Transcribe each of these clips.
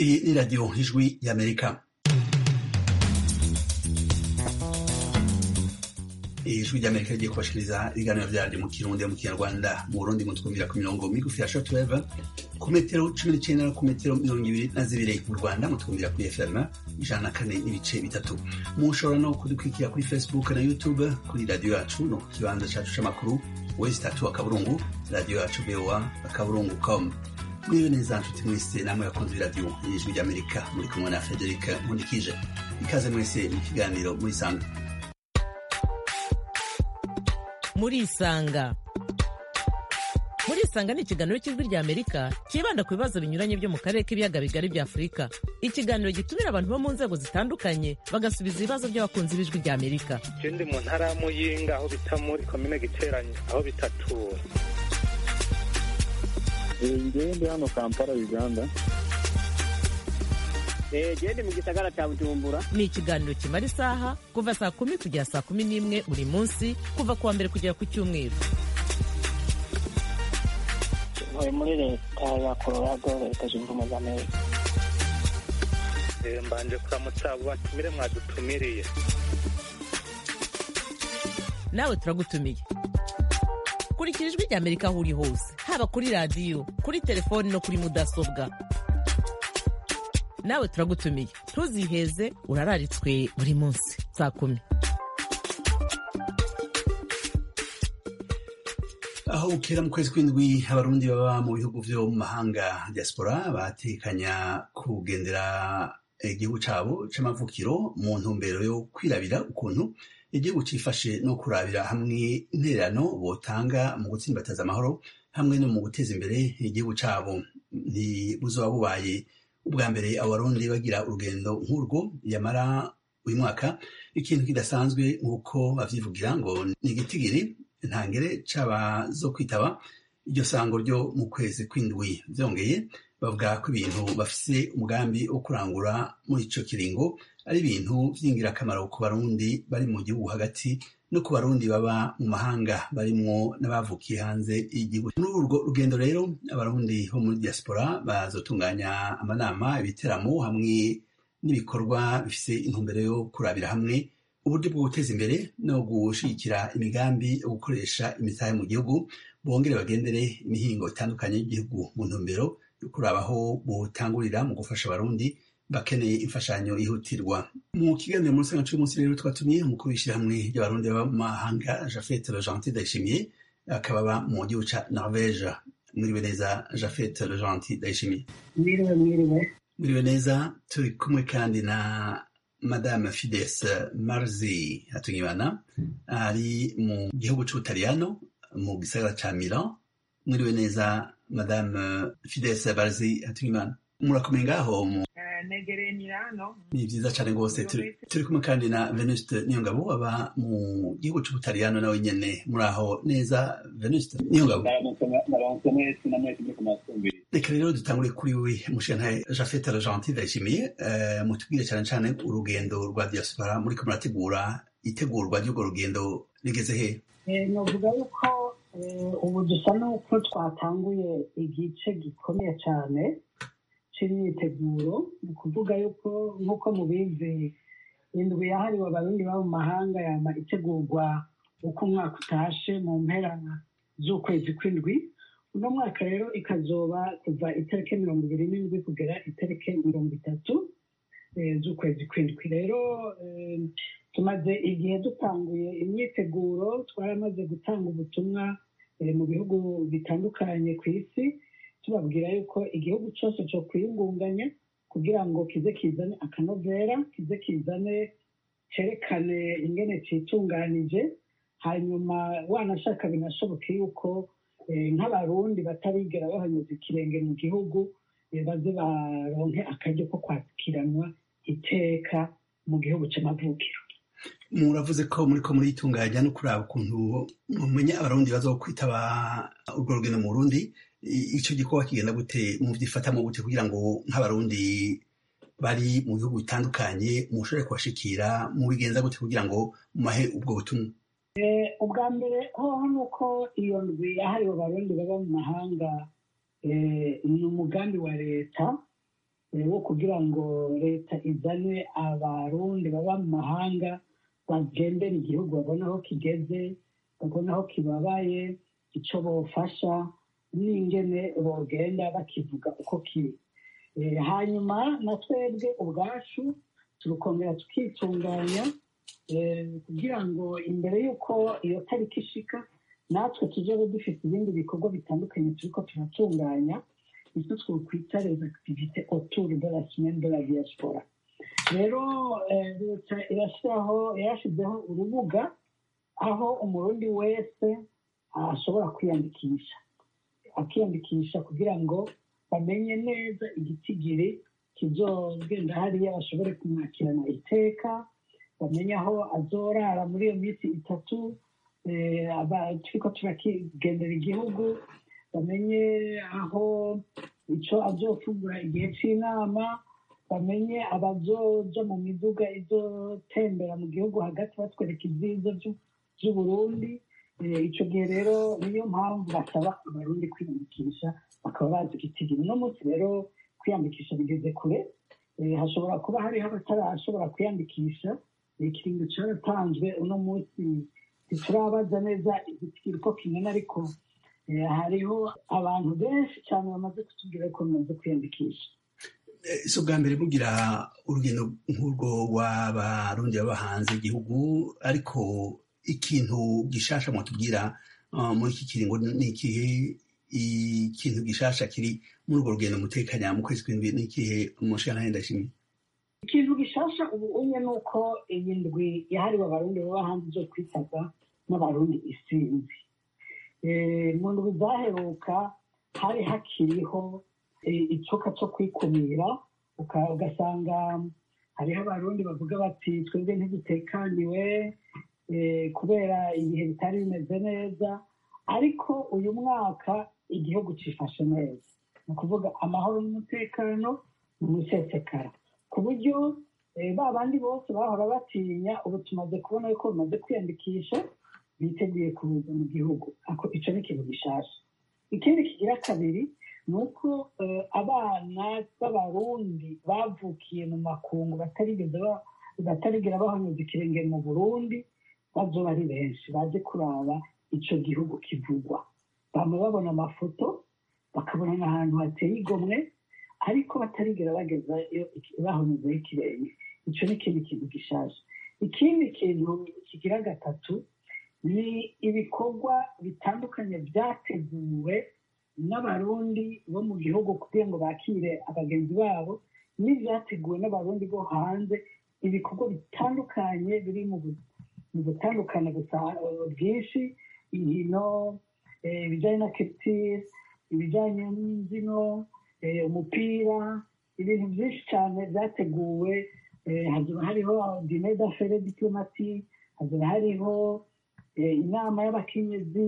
Iyi ni radiyo ijwi y'amerika ijwi ry'amerika rigiye kubashikiriza ibiganiro vyaryo mu kirundi mu kinyarwanda mu burundi mutwumvira ku mirongo migufi ya shortwave ku metero cumi n'icenda no ku metero mirongo ibiri na zibiri mu rwanda mutwumvira kuri fm ijana na kane n'ibice bitatu mushobora no kudukurikira kuri facebook na youtube kuri radiyo yacu no ku kibanza cacu c'amakuru wesi tatu akaburungu radiyo yacu voa akaburungu com mwiwe neza nshuti mwese namwe bakunzi b'iradiyo y'ijwi ry'amerika muri kumwe na frederic nkundikije ikaze mwese mu kiganiro muri sanga murisanga murisanga ni ikiganiro cy'ijwi rya amerika cyibanda ku bibazo binyuranye byo mu karere k'ibiyaga bigari bya afurika ikiganiro gitumira abantu bo mu nzego zitandukanye bagasubiza ibibazo by'abakunzi b'ijwi rya amerika je ndi mu ntara ya muyinga aho bita muri komine giteranyi aho bitatura ngewe ndi hano kampala uganda gende mu gisagara cya bujumbura ni ikiganiro kimara isaha kuva saa kumi kugera saa kumi n'imwe buri munsi kuva ku wa mbere kugera ku cyumweru ntuye muri leta ya colorado leta zunze ubumwe za amerika Eh, mbanje kuramutsa abo batumire mwadutumiriye nawe turagutumiye kurikira ijwi rya amerika aho uri hose haba kuri radiyo kuri telefoni no kuri mudasobwa nawe turagutumiye ntuziheze urararitswe buri munsi saa kumi aho bukera mu kwezi kw'indwi abarundi baba mu bihugu vyo mu mahanga diaspora batekanya kugendera igihugu cabo c'amavukiro mu ntumbero yo kwirabira ukuntu igihugu cifashe no kurabira hamwe intererano botanga mu gutsimbataza amahoro hamwe no mu guteza imbere igihugu cabo ntibuzoba bubaye ubwa mbere abarundi bagira urugendo nk'urwo yamara uyu mwaka ikintu kidasanzwe nk'uko bavyivugira ngo ni igitigiri ntangere c'abazo kwitaba iryo sango ryo mu kwezi kw'indwi vyongeye bavuga ko ibintu bafise umugambi wo kurangura muri ico kiringo ari ibintu vy'ingirakamaro ku barundi bari mu gihugu hagati no ku barundi baba mu mahanga barimwo n'abavukiye hanze y'igihugu muri urwo rugendo rero abarundi bo muri diaspora bazotunganya amanama ibiteramo hamwe n'ibikorwa bifise intumbero yo kurabira hamwe uburyo bwo guteza imbere no gushigikira imigambi yo gukoresha imitahe mu gihugu bongere bagendere imihingo itandukanye y'igihugu mu ntumbero yo kurabaho butangurira mu gufasha abarundi bakeneye imfashanyo yihutirwa mu kiganiro muri sanga c'umunsi rero twatumiye umukuru w'ishyirahamwe ry'abarundi baba mu mahanga jafet legentil ndayishimiye akaba aba mu gihugu ca norvege mwiriwe neza jafet legentil ndayishimiye mwiriwe mwiriwe mwiriwe neza turi kumwe kandi na madame fides marzi hatungimana ari mu gihugu c'ubutaliyano mu gisagara ca milan mwiriwe neza madame fides marzi hatungimana murakomeye ngaho mu negereye milano ni vyiza cane rwose turi turi kumwe kandi na venuste niyongabo aba mu gihugu c'ubutaliyano nawe nyene muri aho neza venuste niyongabo naronse mwese na mwese muri kumasumbiri reka rero dutangure kuri we mushentaye jafete argentine ndayishimiye eh, mutubwire cane cane urugendo rwa diaspora muriko murategura itegurwa ry'urwo rugendo rigeze he Eh, novuga yuko eh, ubu dusa n'uko twatanguye igice gikomeye cyane c'imyiteguro ni ukuvuga yuko nk'uko mubizi indwi yahariwe abarundi baba mu mahanga yama itegurwa uko umwaka utashe mu mpera z'ukwezi kw'indwi uno mwaka rero ikazoba kuva itariki mirongo ibiri n'indwi kugera itariki mirongo itatu eh, z'ukwezi kw'indwi rero eh, tumaze igihe dutanguye imyiteguro twaramaze gutanga ubutumwa eh, mu bihugu bitandukanye ku isi tubabwira yuko igihugu cyose cyo kwiyungunganya kugira ngo kize kizane akanovera kize kizane cerekane ingene citunganije hanyuma wanashaka binashoboke yuko eh, nk'abarundi batarigera bahanyuza ikirenge mu gihugu eh, baze baronke akaryo ko kwakiranwa iteka mu gihugu c'amavukiro muravuze ko muriko muritunganya no kuraba ukuntu mumenya abarundi bazokwitaba urwo rugendo mu burundi I- ico gikorwa kigenda gute muvyifatamwo gute kugira ngo nk'abarundi bari mu bihugu bitandukanye mushobore kubashikira mubigenza gute kugira ngo mumahe ubwo butumwa ubwa mbere hoho ni uko iyo ndwi yahariwe abarundi baba mu mahanga ni umugambi wa leta eh, wo kugira ngo leta izane abarundi baba mu mahanga bagendera igihugu babona aho kigeze babona aho kibabaye icyo bofasha n'ingene bogenda bakivuga uko kiri Eh, hanyuma na twebwe ubwacu turukongera tukitunganya eh, kugira ngo imbere y'uko iyo tariki ishika natwe tuzobe dufite ibindi bikorwa bitandukanye turiko turatunganya icyo twokwita les activités autour de la semaine de la diaspora rero eh, leta irashyiraho yarashyizeho urubuga aho umurundi wese ashobora kwiyandikisha akiyandikisha kugira ngo bamenye neza igitigiri kizogenda hariya bashobore kumwakirana iteka bamenye aho azorara muri iyo minsi itatu eh, aba- turiko turakigendera igihugu bamenye aho icyo azofungura igihe cy'inama bamenye abazoja mu miduga izotembera mu gihugu hagati batwereka ibyiza by'u- by'uburundi Eh, ico gihe rero niyo mpamvu basaba abarundi kwiyandikisha bakaba bazi igitigiri uno munsi rero kwiyandikisha bigeze kure Eh, hashobora kuba hariho abatarashobora kwiyandikisha ikiringo cyaratanzwe uno munsi ntiturabaza neza igitigiri uko kingana ariko eh, hariho abantu benshi cyane bamaze kutubwira ko bamaze kwiyandikisha Eh, si ubwa mbere mugira urugendo nk'urwo rw'abarundi baba hanze y'igihugu ariko ikintu gishasha mwatubwira uh, muri iki kiringo ni ikihe ikintu gishasha kiri muri urwo rugendo mutekanya mu kwezi kw'indwi ni ikihe umushikirantahe ndashimye ikintu gishasha ubu umwe ni uko iyi ndwi yahariwe abarundi baba hanze zo kwitabwa n'abarundi isinzi Eh, mu ndwi zaheruka hari hakiriho eh, icoka cyo kwikumira uka- ugasanga hariho abarundi bavuga bati twebwe ntidutekaniwe eh, kubera ibihe bitari bimeze neza ariko uyu mwaka igihugu cifashe neza ni ukuvuga amahoro n'umutekano ni umusesekara ku buryo eh, ba bandi bose bahora batinya ubu tumaze kubona yuko bamaze kwiyandikisha biteguye kuza mu gihugu ako ico ni ikintu gishasha ikindi kigira kabiri ni uko eh, abana b'abarundi bavukiye mu makungu batarigeze ba- batarigera bahonyeza ikirenge mu burundi bazoba ari benshi baje kuraba ico gihugu kivugwa bama babona amafoto bakabona n'ahantu hateye igomwe ariko batarigera bagezayo iki- bahonyezeho ikirenge ico ni ikindi kintu gishasha ikindi kintu kigira gatatu ni ibikorwa bitandukanye byateguwe n'abarundi bo mu gihugu kugira ngo bakire abagenzi babo n'ibyateguwe n'abarundi bo hanze ibikorwa bitandukanye biri mu bu- mu butandukane gusa eh, bwinshi inkino eh, ibijyanye na culture ibijyanye n'imbyino eh, umupira ibintu byinshi cyane byateguwe eh, hazaba hariho dine d'affaire diplomati hazaba hariho eh, inama y'abakenyezi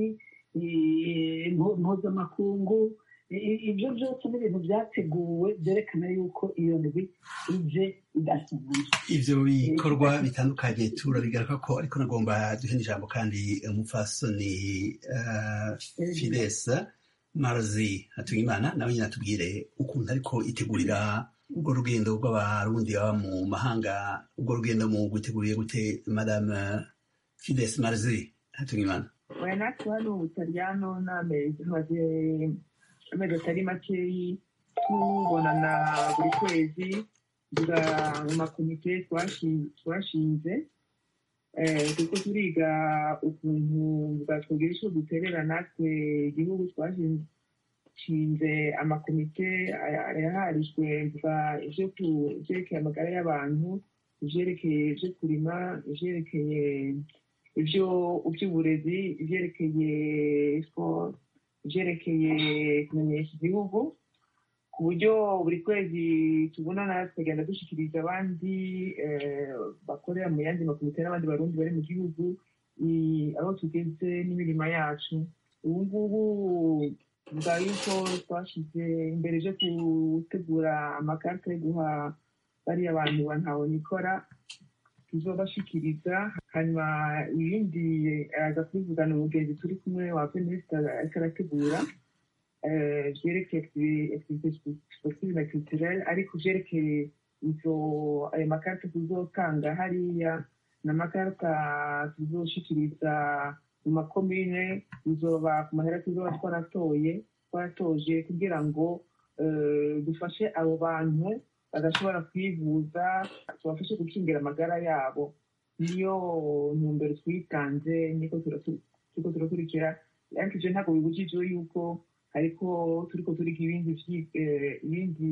eh, impu- mpuzamakungu I- i- ibyo byose ni ibintu byateguwe byerekana yuko iyo ndwi ije idasanzwe ivyo bikorwa bitandukanye turabigaruka ko ariko nagomba duhe n'ijambo kandi umupfasoni uh, fides marzi hatungimana nawe nyine atubwire ukuntu ariko itegurira urwo rugendo rw'abarundi baba mu mahanga urwo rugendo mu guteguriye gute madame fides marzi hatungimana oya natwe hano mu butaliyano n'amezi maze amezi atari makeyi tubonana buri kwezi tuvuga mu makomite twashi- twashinze eh, kuko turiga ukuntu bwatwogera icyo duterera natwe igihugu twashinze amakomite aya- yaharijwe mvuga ivyo ku- ivyerekeye amagara y'abantu ivyerekeye ivyo kurima ivyerekeye ivyo ivy'uburezi ivyerekeye sport ivyerekeye kumenyesha igihugu ku buryo buri kwezi tubonana tukagenda dushikiriza abandi eh, bakorera mu yandi makomite n'abandi barundi bari mu gihugu i- aho tugeze n'imirima yacu ubu ngubu tuvuga yuko twashize imbere vyo gutegura amakarita yo guha bariya bantu bantaho nikora tuzobashikiriza hanyuma ibindi aza kubivugana umugenzi turi kumwe wa feminista ariko arategura eh, vyerekeye activite sportive na culturelle ariko vyerekeye izo ayo makarita tuzotanga hariya n'amakarita tuzoshikiriza mu makomine bizoba ku mahera tuzoba twaratoye twaratoje kugira ngo eh, dufashe abo bantu badashobora kwivuza tubafashe gukingira amagara yabo niyo ntumbero twitanze niko turatu- turiko turakurikira ariko ivyo ntabwo bibujijwe yuko ariko turiko turiga ibindi vyi- eh, ibindi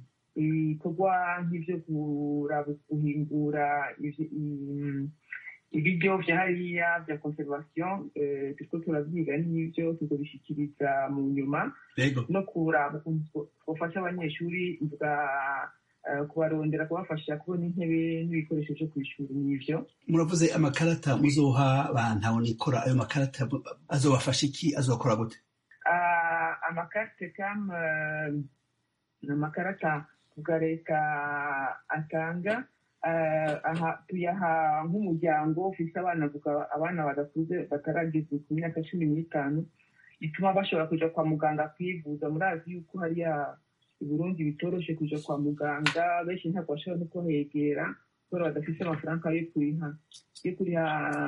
bikorwa nk'ivyo kuraba guhingura ivy- im- ibiryo vya hariya vya conservation eh, turiko turavyiga n'ivyo tuzobishikiriza mu nyuma yego no kuraba ukuntu two- twofasha abanyeshuri bwa eh, kubarondera kubafasha kubona intebe n'ibikoresho vyo kw'ishuri n'ivyo muravuze amakarata muzoha bantu nikora ayo makarata azobafasha iki azokora gute Ah, amakarite kam eh, ni amakarata bwa leta atanga eh, aha tuyaha nk'umuryango ufise abana vuga abana badakuze batarageza ku myaka cumi n'itanu bituma bashobora kuja kwa muganga kwivuza murazi yuko hariya i burundi bitoroshe kuja kwa muganga benshi ntabwo bashobora no kuhegera kubera badafise amafaranga yo kuriha yo kuriha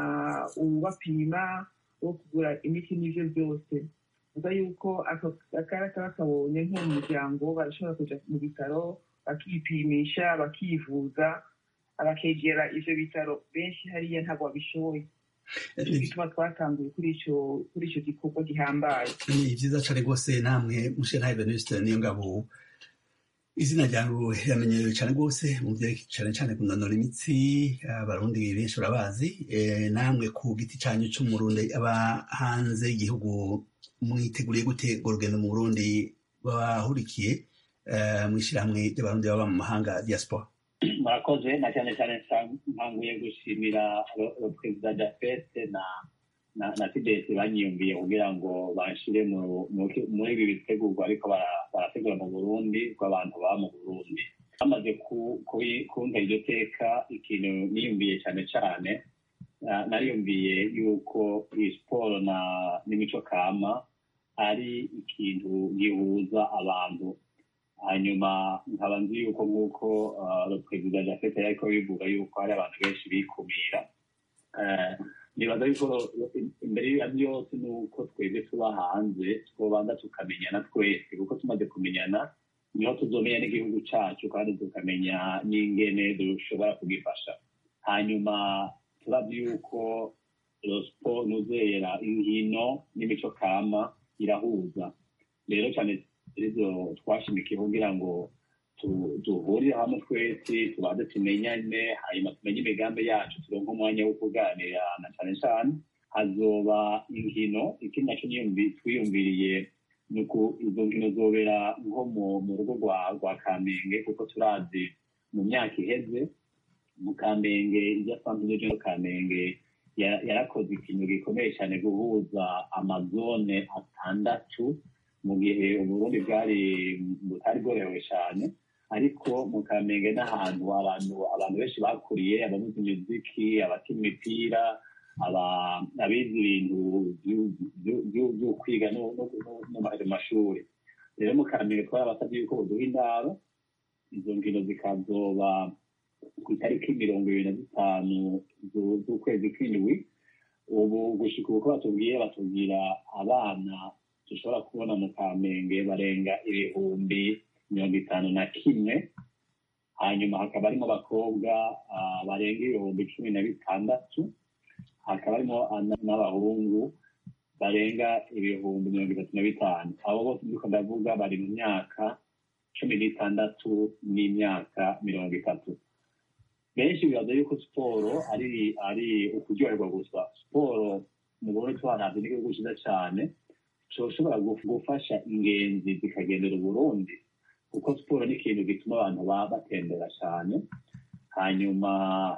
uwubapima wo kugura imiti n'ivyo byose vuga yuko ako akarata bakabonye nko mu muryango barashobora kuja mu bitaro bakipimisha bakivuza bakegera ivyo bitaro benshi hariya ntabwo babishoboye nico gituma twatanguye kuri ico kuri ico gikorwa gihambaye ni vyiza cane rwose namwe mushenhaye venuste niyo ngabo izina ryawe riramenyerewe cane rwose mu vyerekeye cane cane kunonora imitsi abarundi benshi barabazi Eh, namwe ku giti canyu c'umurundi aba hanze y'igihugu mwiteguriye gute urwo rugendo mu burundi bahurikiye eh, mw'ishirahamwe ry'abarundi baba mu mahanga diaspora murakoze na cyane cyane nsa- nkanguye gushimira ro- ro- perezida jafete na na na tidesi banyiyumviye kugira ngo banshire mu- mu- muri ibi bitegurwa ariko bara- barategura mu burundi rw'abantu baba mu burundi bamaze ku- kubi- kumva iryo teka ikintu niyumviye cyane cyane na- nariyumviye yuko iyi siporo na n'imico kama ari ikintu gihuza abantu hanyuma nkaba nzi yuko nk'uko uh, perezida jafete yariko bivuga yuko hari abantu benshi bikumira Eh, nibaza yuko ro- imbere ya byose ni uko twebwe tuba hanze twobanza tukamenyana twese kuko tumaze kumenyana niho tuzomenya n'igihugu cacu kandi tukamenya n'ingene dushobora kugifasha hanyuma turavye yuko rospo nuzera inkino n'imico kama irahuza rero cyane izo twashimikiye kugira ngo tu- duhurire hamwe twese tubanze tumenyane hanyuma tumenye imigambi yacu turonke umwanya wo kuganira na cane cane hazoba inkino ikindi naco niyumvi- twiyumviriye ni uku izo nkino zobera nko mu mu rugo rwa rwa kamenge kuko turazi mu myaka iheze mu kamenge irya santere yo kamenge ya- yarakoze ikintu gikomeye cyane guhuza amazone atandatu mu gihe uburundi bwari butari bworohewe cyane ariko mu kamenge n'ahantu abantu abantu benshi bakuriye abavuza imiziki abakina imipira aba- abize ibintu vyu- vyu- vyu- vyo kwiga no no- no- no mu mashuri rero mu kamenge twarabasabye yuko buduha indaro izo nkino zikazoba ku itariki mirongo ibiri na zitanu zu- z'ukwezi kw'indwi ubu gushika uko batubwiye batubwira abana dushobora kubona mu kamenge barenga ibihumbi mirongo itanu na kimwe hanyuma hakaba harimo abakobwa ah, barenga ibihumbi cumi na bitandatu hakaba harimo ana- n'abahungu barenga ibihumbi mirongo itatu na bitanu abo bose ndiko ndavuga bari mu myaka cumi n'itandatu n'imyaka mirongo itatu benshi bibaza yuko siporo ari ari ukuryoherwa gusa siporo mu burundi twaravye n'igihugu ciza cane coshobora guf- gufasha ingenzi zikagendera uburundi kuko siporo ni ikintu gituma abantu baba batembera cane hanyuma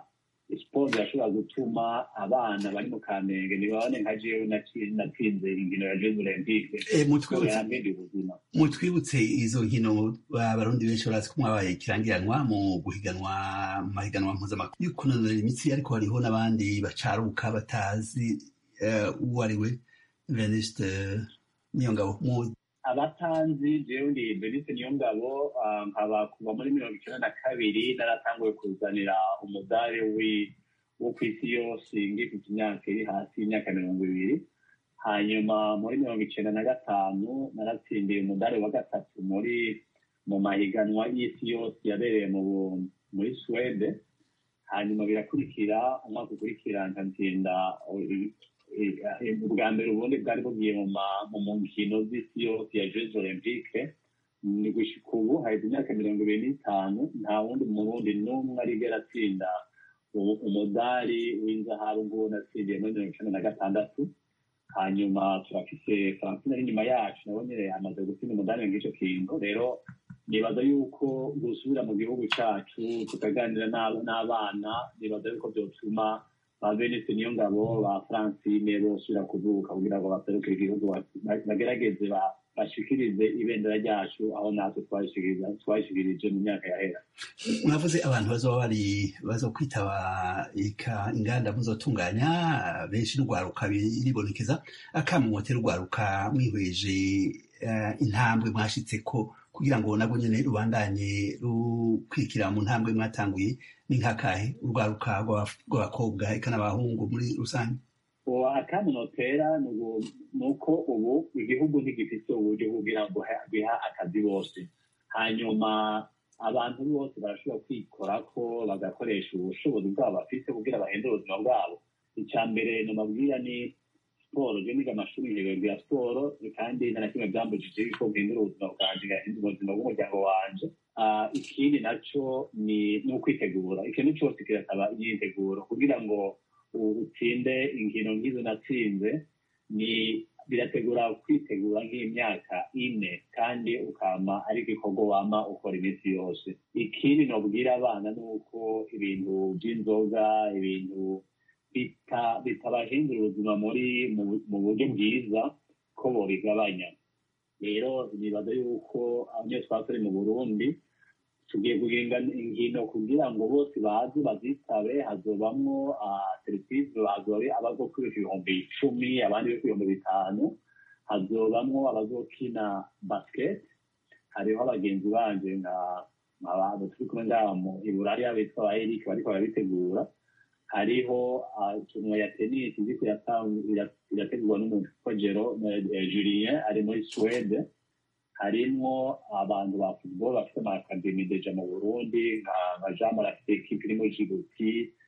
siporo irashobora gutuma abana bari mu kamenge ntibabone nka jewe naci- natsinze inkino ya jeux olympique Eh, siporo mutwibutse yambere ubuzima mutwibutse izo nkino abarundi benshi barazi ko mwabaye ikirangiranwa mu guhiganwa mu mahiganwa mpuzamakungu yo kunonora imitsi ariko hariho n'abandi bacaruka batazi eh, uwo ari we venuste niyo ngabo mu abatanzi jewe ndi Denise Niyongabo ah, nkaba kuva muri mirongo icyenda na kabiri naratanguye kuzanira umudari wi- wo ku isi yose ngifite imyaka iri hasi y'imyaka mirongo ibiri hanyuma muri mirongo icyenda na gatanu naratsindiye umudari wa gatatu muri mu mahiganwa y'isi yose yabereye mu Bu- muri Suwede hanyuma birakurikira umwaka ukurikira nkatsinda eh, eh, ubwa mbere ubundi bwari bugiye mu ma- mu mu nkino z'isi yose ya jeux olympique ni gushika ubu haheze imyaka mirongo ibiri n'itanu nta wundi murundi n'umwe arigera atsinda u- umudari w'inzahabu nguwo natsindiye muri mirongo icenda na gatandatu hanyuma turafise francine ari inyuma yacu nawe nyene amaze gutsinda umudari ng'ico kintu rero nibaza yuko gusubira mu gihugu cacu tukaganira n'ab- n'abana nibaza yuko vyotuma ba Venise niyo ngabo ba Francine bosubira kuvuka kugira ngo baserukire igihugu ba- ba- bagerageze ba- bashikirize ibendera ryacu aho natwe twayishikiriza- twayishikirije mu myaka yahera mwavuze abantu bazoba bari bazo kwitaba ika inganda muzotunganya benshi n'urwaruka biribonekeza akamumotera urwaruka mwihweje eh, intambwe mwashitseko kugira ngo nabwo nyene rubandanye rukwikira mu ntambwe mwatanguye ni nkakahe urwaruka rw'aba- rw'abakobwa eka n'abahungu muri rusange uwo akandi notera ni ubu- ni uko ubu igihugu ntigifite uburyo kugira ngo ha- biha akazi bose hanyuma abantu bose barashobora kwikora ko bagakoresha ubushobozi bwabo bafite kugira bahindure ubuzima bwabo icya mbere nomabwira ni siporo je niga amashuri nkibabwira ya siporo kandi nta na kimwe byambujije yuko mpindura ubuzima bwanje ngahindura ubuzima bw'umuryango wanje Ah, ikindi naco ni ni ukwitegura ikintu cyose kirasaba imyiteguro kugira ngo utsinde inkino nk'izo natsinze ni birategura kwitegura nk'imyaka ine kandi ukama ari igikorwa wama ukora iminsi yose ikindi nobwira abana ni uko ibintu by'inzoga ibintu bita- bitabahindura ubuzima muri mu- mu buryo bwiza ko bobigabanya rero nibaza yuko abanyeshuri twasore mu burundi tugiye guhinga inkino kugira ngo bose baze bazitabe hazobamwo serivisi hazobe abazokwiruka ibihumbi icumi abandi bo ibihumbi bitanu hazobamwo abazokina basket hariho abagenzi banje nka abantu turi kumwe ngaha mu iburaya bitwa ba eric bariko barabitegura hariho ah, ikintu ya tennis iriko iratang- ira- irategurwa n'umuntu witwa jero eh, julien ari muri suwede harimwo abantu ba football bafite ama academy deja mu burundi nka nka jean marafite ekipe iri muri jibuti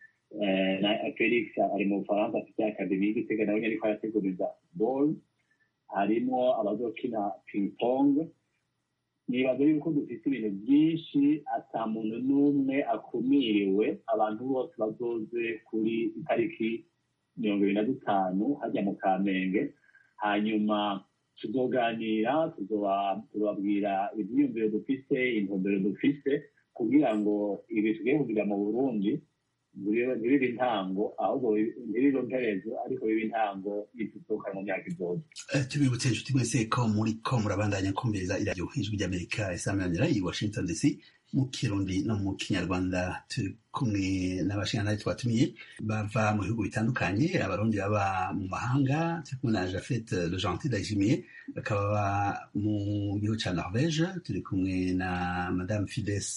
eh, na felix ari mu bufaransa afite academy y'igitega nawe nyene ariko arateguriza football harimwo abazokina ping pong nibaza yuko dufite ibintu byinshi ata muntu n'umwe akumiriwe abantu bose bazoze kuri itariki mirongo ibiri na dutanu hajya mu kamenge hanyuma tuzoganira tuzoba- tuzobabwira ibyiyumviro dufise intumbero dufise kugira ngo ibi tugiye kugira mu burundi bibe- ntibibe intango ahubwo bibe- ntibibe mperezo ariko bibe intango y'itutuka mu myaka izoza Eh, tubibutse inshuti mwese ko muri ko murabandanya kumviriza iradiyo ijwi ry'amerika isamanira i washington dc mu kirundi no mu kinyarwanda turi kumwe n'abashingantahe twatumiye bava mu bihugu bitandukanye abarundi baba mu mahanga turi kumwe na jafet le gentil ndayishimiye bakaba baba mu gihugu ca norvege turi kumwe na madame fides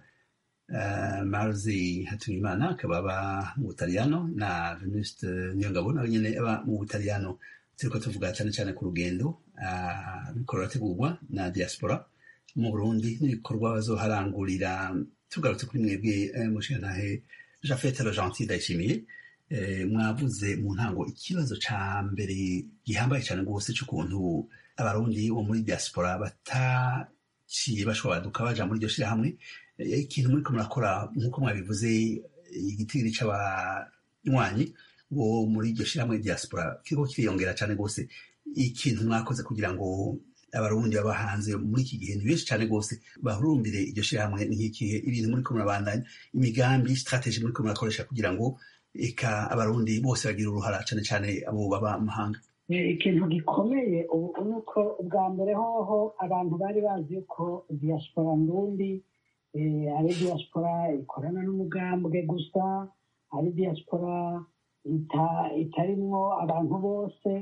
uh, marzi hatungimana akaba aba mu butaliyano na venuste niyongabo nawe nyene aba mu butaliyano turiko tuvuga cyane cyane ku rugendo ah, ruriko rurategurwa na diaspora mu burundi n'ibikorwa bazoharangurira tugarutse kuri mwebwe eh, mushingantahe jafete le gentil ndayishimiye eh, mwavuze mu ntango ikibazo ca mbere gihambaye cyane rwose c'ukuntu abarundi bo muri diaspora bataciye bashobora baduka baja muri iryo shirahamwe Eh, ikintu muriko murakora nk'uko mwabivuze igitigiri c'abanywanyi bo muri iryo shirahamwe diaspora kiriko kiriyongera cyane rwose ikintu mwakoze kugira ngo abarundi baba hanze muri iki gihe ni benshi cyane rwose bahurumbire iryo shirahamwe ni nk'ikihe ibintu muriko murabandanya imigambi strategy muriko murakoresha kugira ngo eka abarundi bose bagira uruhara cyane cyane abo baba mu mahanga Eh, ikintu gikomeye ubu ni uko ubwa mbere hoho abantu bari bazi ko diaspora ndundi eh, ari diaspora ikorana n'umugambwe gusa ari diaspora ita- itarimwo abantu bose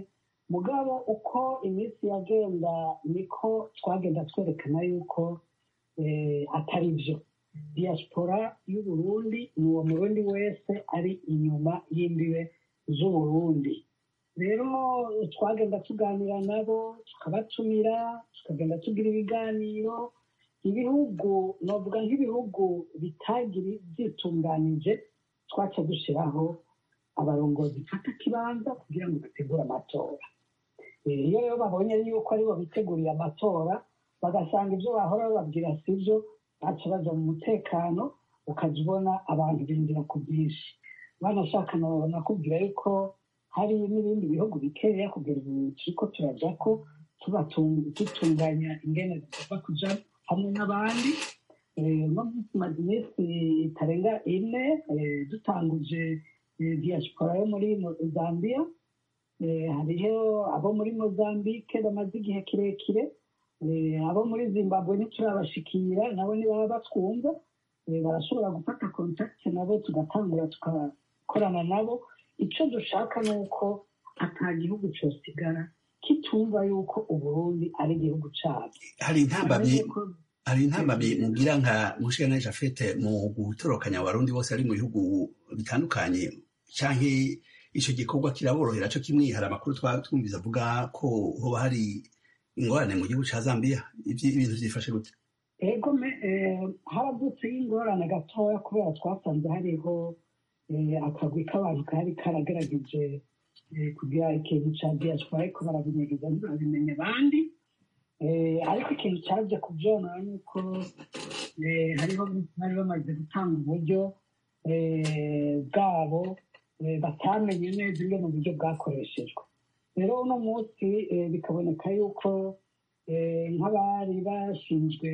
mugabo uko iminsi yagenda niko twagenda twerekana yuko eh, atari byo diaspora y'uburundi ni uwo murundi wese ari inyuma y'imbibe z'uburundi rero twagenda tuganira nabo tukabatumira tukagenda tugira ibiganiro ibihugu novuga nk'ibihugu bitagiri byitunganije twaca dushyiraho abarongozi fata kibanza kugira ngo bategure amatora Eh, iyo rero babonye yuko aribo biteguriye amatora bagasanga ibyo bahora bababwira si byo baca baja mu mutekano ukajya ubona abantu binjira ku bwinshi banashaka na- nakubwira yuko hari n'ibindi bihugu bikeya kugera ubu turiko turaja ko tubatung- dutunganya ingene zigomba kuja hamwe n'abandi Eh, no tumaze iminsi itarenga ine eh, dutanguje eh, diaspora yo muri Mo- zambia Eh, hariho abo muri mozambique bamaze igihe kirekire Eh, abo muri zimbabwe ntiturabashikira nabo nibaba batwumva Eh, barashobora gufata kontakiti nabo tugatangura tugakorana nabo icyo dushaka ni uko ata gihugu cyosigara kitumva yuko uburundi ari igihugu cyabo hari intambamyi Urabona ko- hari intambamyi mugira nka mushikana jafete mu gutorokanya abarundi bose ari mu bihugu bitandukanye canke ico gikorwa kiraborohera co kimwe hari amakuru twa- twumvise avuga ko hoba hari ingorane mu gihugu ca zambia Ivyi- ibintu vyifashe gute ego me eh, haravutse y'ingorane gatoya kubera twasanze hariho eh, akagwi k'abantu kari karagerageje eh, kugira ikintu ca diaspora ariko barabinyegeza ntibabimenya abandi Eh, ariko ikintu cyaje kubyonona ni uko eh, hariho bari bamaze gutanga uburyo eh, bwabo eh, batamenye neza ingene uburyo bwakoreshejwe rero uno munsi eh, bikaboneka yuko eh, nk'abari bashinzwe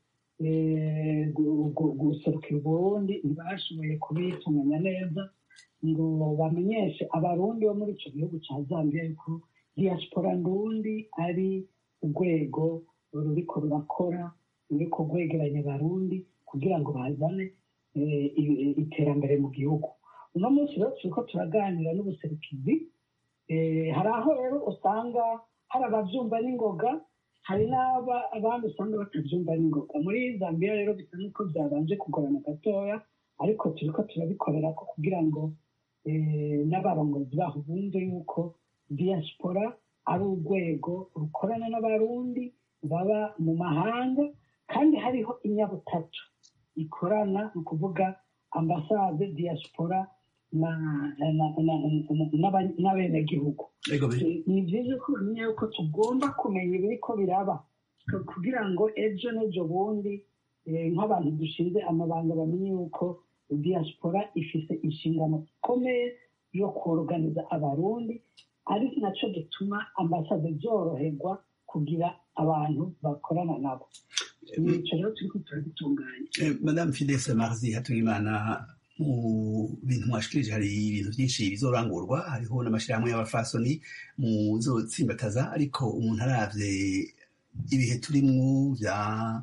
eh, gu- gu- guserukira uburundi ntibashoboye kubitunganya neza ngo bamenyeshe abarundi bo muri icyo gihugu cya zambia yuko diaspora ndundi ari urwego ruriko rurakora ruriko rwegeranya abarundi kugira ngo bazane eh, i- iterambere mu gihugu uno munsi rero turiko turaganira n'ubuserukizi Eh, hari aho rero usanga hari abavyumva n'ingoga hari n'aba- abandi usanga batavyumva n'ingoga muri zambia rero bisa n'uko byabanje kugorana gatoya ariko turiko turabikorera ko kugira ngo eh, n'abarongozi baho bumve yuko diaspora ari urwego rukorana n'abarundi baba mu mahanga kandi hariho inyabutatu ikorana ni ukuvuga ambasade diaspora na- na- na- na- n'aba- n'abenegihugu ego be ni byiza ko bamenya yuko tugomba kumenya ibiriko biraba ku- kugira ngo ejo n'ejo bundi eh, nk'abantu dushinze amabanga bamenye yuko diaspora ifise inshingano ikomeye yo koroganiza abarundi ari nacyo gituma ambasade zoroherwa kugira abantu bakorana nabo nicyo rero turiko turabitunganya Eh, madame fides marzi hatungimana mu bintu mwashikirije hari ibintu byinshi bizorangurwa hariho n'amashyirahamwe y'abafasoni muzotsimbataza ariko umuntu aravye ibihe turimwo vya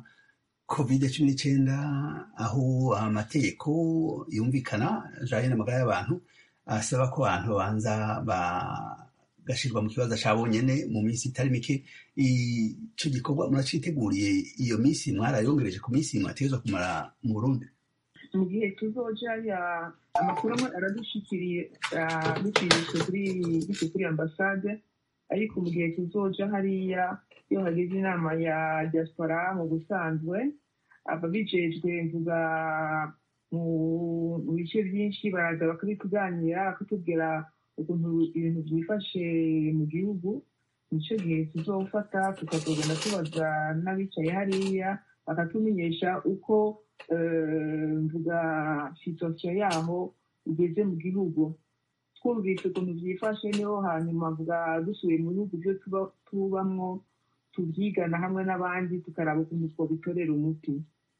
covid cumi n'icyenda aho amategeko yumvikana ajanye n'amagara y'abantu asaba ko abantu babanza bagashyirwa mu kibazo ca bonyene mu minsi itari mike ico gikorwa muraciteguriye iyo minsi mwarayongereje ku minsi mwategerezwa kumara mu burundi mu gihe tuzoja ya amakuru amwe aradushikiriye ah, bicishije kuri biciye kuri ambasade ariko mu gihe tuzoja hariya iyo hageze inama ya diaspora mu busanzwe ababijejwe mvuga mu mu bice byinshi baraza bakabituganira bakatubwira ukuntu ibintu byifashe mu gihugu nicyo gihe tuzofata tukazogenda tubaza n'abicaye hariya bakatumenyesha uko eh, mvuga situasiyo yaho igeze mu gihugu twumvise ukuntu byifashe niho hanyuma mvuga dusuye mu bihugu byo tuba tubamwo tubyigana hamwe n'abandi tukaraba ukuntu twobitorera umuti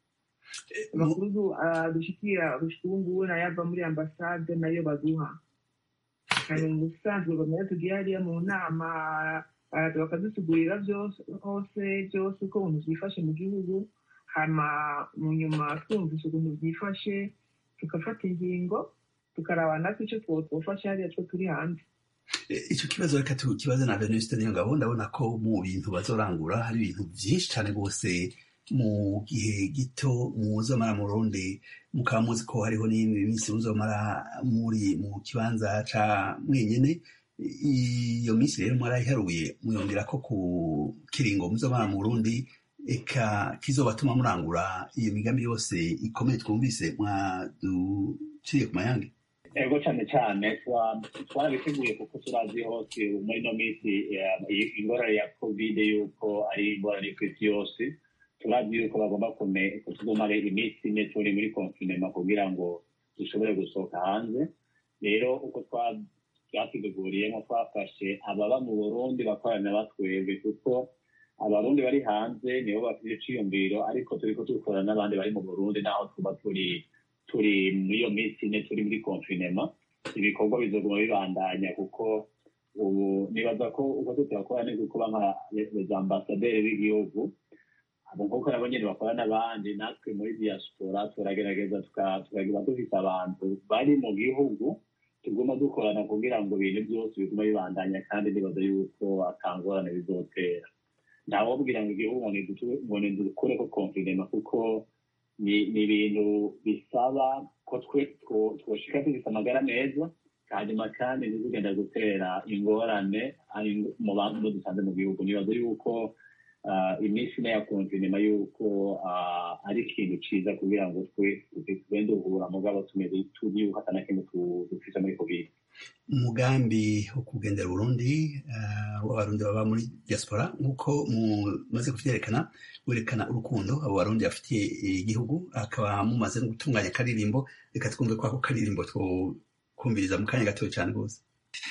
amakuru ah, dushikira gushika ubu ngubu nayo ava muri ambasade nayo baduha hanyuma mu busanzwe bamwe tugiye hariya mu nama baraza bakadusigurira byose hose byose uko ukuntu byifashe mu gihugu hama mu nyuma twumvise ukuntu byifashe tugafata ingingo tukaraba natwe icyo two- twofasha hariya two turi hanze icyo kibazo reka tukibaze na venuste niyo ngabo ndabona ko mu bintu bazorangura hari ibintu byinshi cyane rwose mu gihe gito muzomara mu rundi mukaba muzi ko hariho n'indi minsi muzomara muri mu kibanza ca mwenyene iyo minsi rero mwarayiharuye muyongera ko ku kiringo muzomara mu rundi eka kizobatuma murangura iyo migambi yose ikomeye twumvise mwaduciye ku mayange ego cyane cyane twarabiteguye kuko turazi hose muri ino minsi ingorane ya kovide yuko ari ingorane ku isi yose turazi yuko bagomba kutugumara iminsi ine turi muri konfinema kugira ngo dushobore gusohoka hanze rero uko twatuteguriyemo twafashe ababa mu burundi bakorana batwebwe kuko abarundi bari hanze nibo bafite iciyumviro ariko turiko dukorana n'abandi bari mu burundi naho tuba turi turi muri iyo minsi ine turi muri konfinema ibikorwa bizoguma bibandanya kuko ubu nibaza ko uko tutakora neza kuba nka les ambasaderi b'igihugu abo nk'uko nabo nyene bakora n'abandi natwe muri diaspora turagerageza tukagira dufise abantu bari mu gihugu tuguma dukorana kugira ngo ibintu byose biguma bibandanya kandi nibaza yuko atangorane bizotera ntawobwira ngo igihugu ngo nidukure ko konfinema kuko ni ibintu bisaba ko twoshika dufise amagara meza hanyuma kandi ntizigenda gutera ingorane mu bantu dusanze mu gihugu nibaza yuko iminsi ine ya konfinema yuko ari ikintu ciza kugira ngo twe tugende duhura mugabo tumeze tuzi yuko atana kimwe dufise muri covid umugambi wo kugendera burundi w'abarundi baba muri diaspora nk'uko mumaze kuvyerekana werekana urukundo abo barundi bafitiye igihugu akaba mumaze no gutunganya akaririmbo reka twumve ko ako karirimbo twokumviriza mu kanya gatoya cyane rwose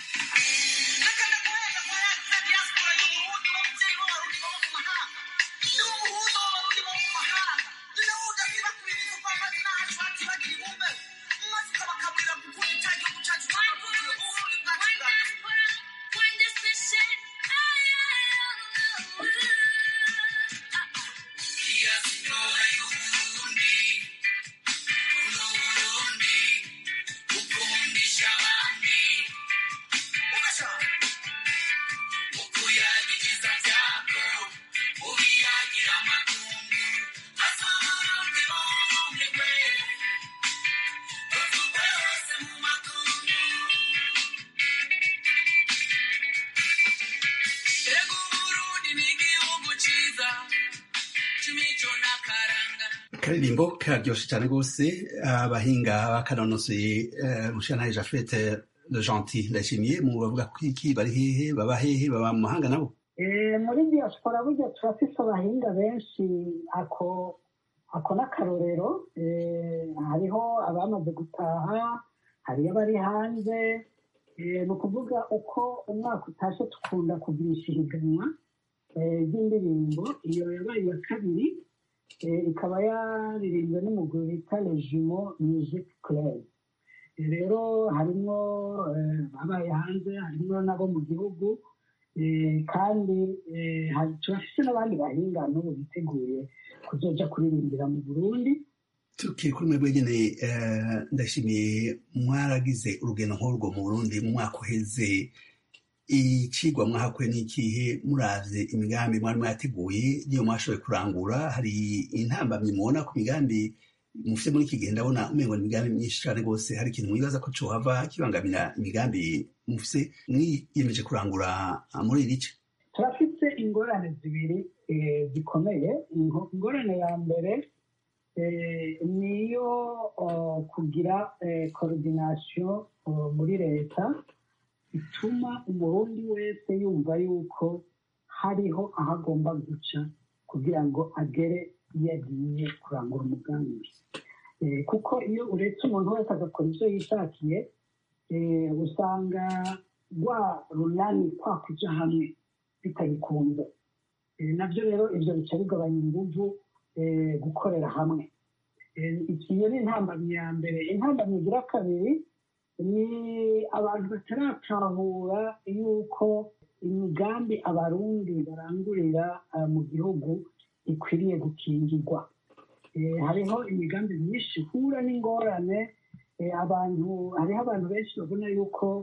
akaririmbo karyoshe cyane rwose abahinga bakanonosoye mushana jafete le gentil ndashimiye mu bavuga ko iki bari hehe baba hehe baba mu mahanga nabo muri diaspora burya turafise abahinga benshi ako ako n'akarorero hariho abamaze gutaha hariyo abari hanze ni ukuvuga uko umwaka utashe tukunda kugurisha ihiganwa ry'indirimbo iyo yabaye iya kabiri ikaba yaririmbwe n'umugore bita regimo music club rero harimo abaye hanze harimo n'abo mu gihugu kandi turafise n'abandi bahinga n'ubu biteguye kuzoja kuririmbira mu burundi tukiri kuri mwebwe nyene ndashimiye mwaragize urugendo nk'urwo mu burundi mu mwaka uheze icigwa mwahakuye n'ikihe muravye imigambi mwari mwateguye niyo mwashoboye kurangura hari intambamyi mubona ku migambi mufite muri iki gihe ndabona umengo ni imigambi myinshi cane rwose hari ikintu mwibaza ko cohava kibangamira imigambi mufise mwiyemeje kurangura muri iri ce turafite ingorane zibiri zikomeye ingorane ya mbere niyo kugira koordinasiyo muri leta bituma umurundi wese yumva yuko hariho aho agomba guca kugira ngo agere iyo agiye kurangura umugambi kuko iyo uretse umuntu wese agakora ibyo yishakiye usanga rwa runani kwa kuja hamwe bitagikunze nabyo rero ibyo bica bigabanya inguvu gukorera hamwe iyo ni intambamyi ya mbere intambamyi igira kabiri ni abantu bataratahura yuko imigambi abarundi barangurira mu gihugu ikwiriye gukingirwa hariho imigambi myinshi ihura n'ingorane abantu hariho abantu benshi babona yuko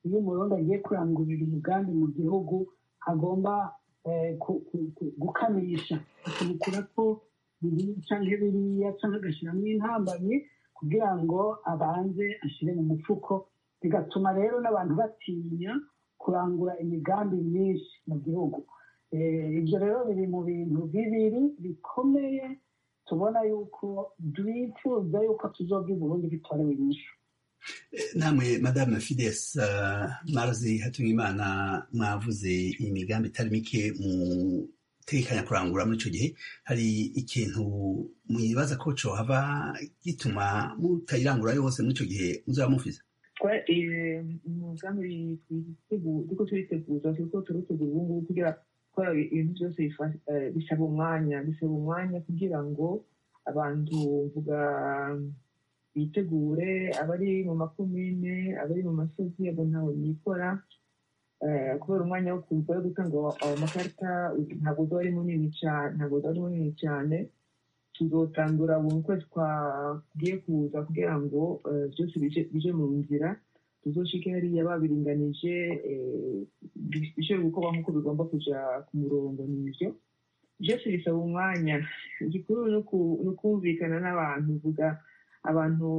iyo umurundi agiye kurangurira umugambi mu gihugu agomba gukamisha akabikora ko biriya cyangwa biriya cyangwa agashyiramo intambamyi kugira ngo abanze ashyire mu mufuko bigatuma rero n'abantu batinya kurangura imigambi myinshi mu gihugu ibyo rero biri mu bintu bibiri bikomeye tubona yuko twifuza yuko tuzoga Burundi bitorewe inyishu namwe madame fides marazi hatungimana mwavuze imigambi itari mike mu tekanya kurangura muri icyo gihe hari ikintu mwibaza ko cohava gituma mutayirangura yose muri icyo gihe muzaba mufise umugambi turiko turiteguza turiko turitegura ubu ngubu kugira gukora ibintu byose bisaba umwanya bisaba umwanya kugira ngo abantu mvuga bitegure abari mu makomine abari mu masozi abo ntawe nikora kubera umwanya wo kuza wo gutanga ayo makarita ntabwo uba ari munini cyane ntabwo uba ari munini cyane tuzotangura buri kwezi kwagiye kuza kugira ngo byose bije mu nzira tuzoshike hariya babiringanije bishobora gukorwa nk'uko bigomba kuja ku murongo n'ivyo byose bisaba umwanya igikuru ni ukumvikana n'abantu vuga abantu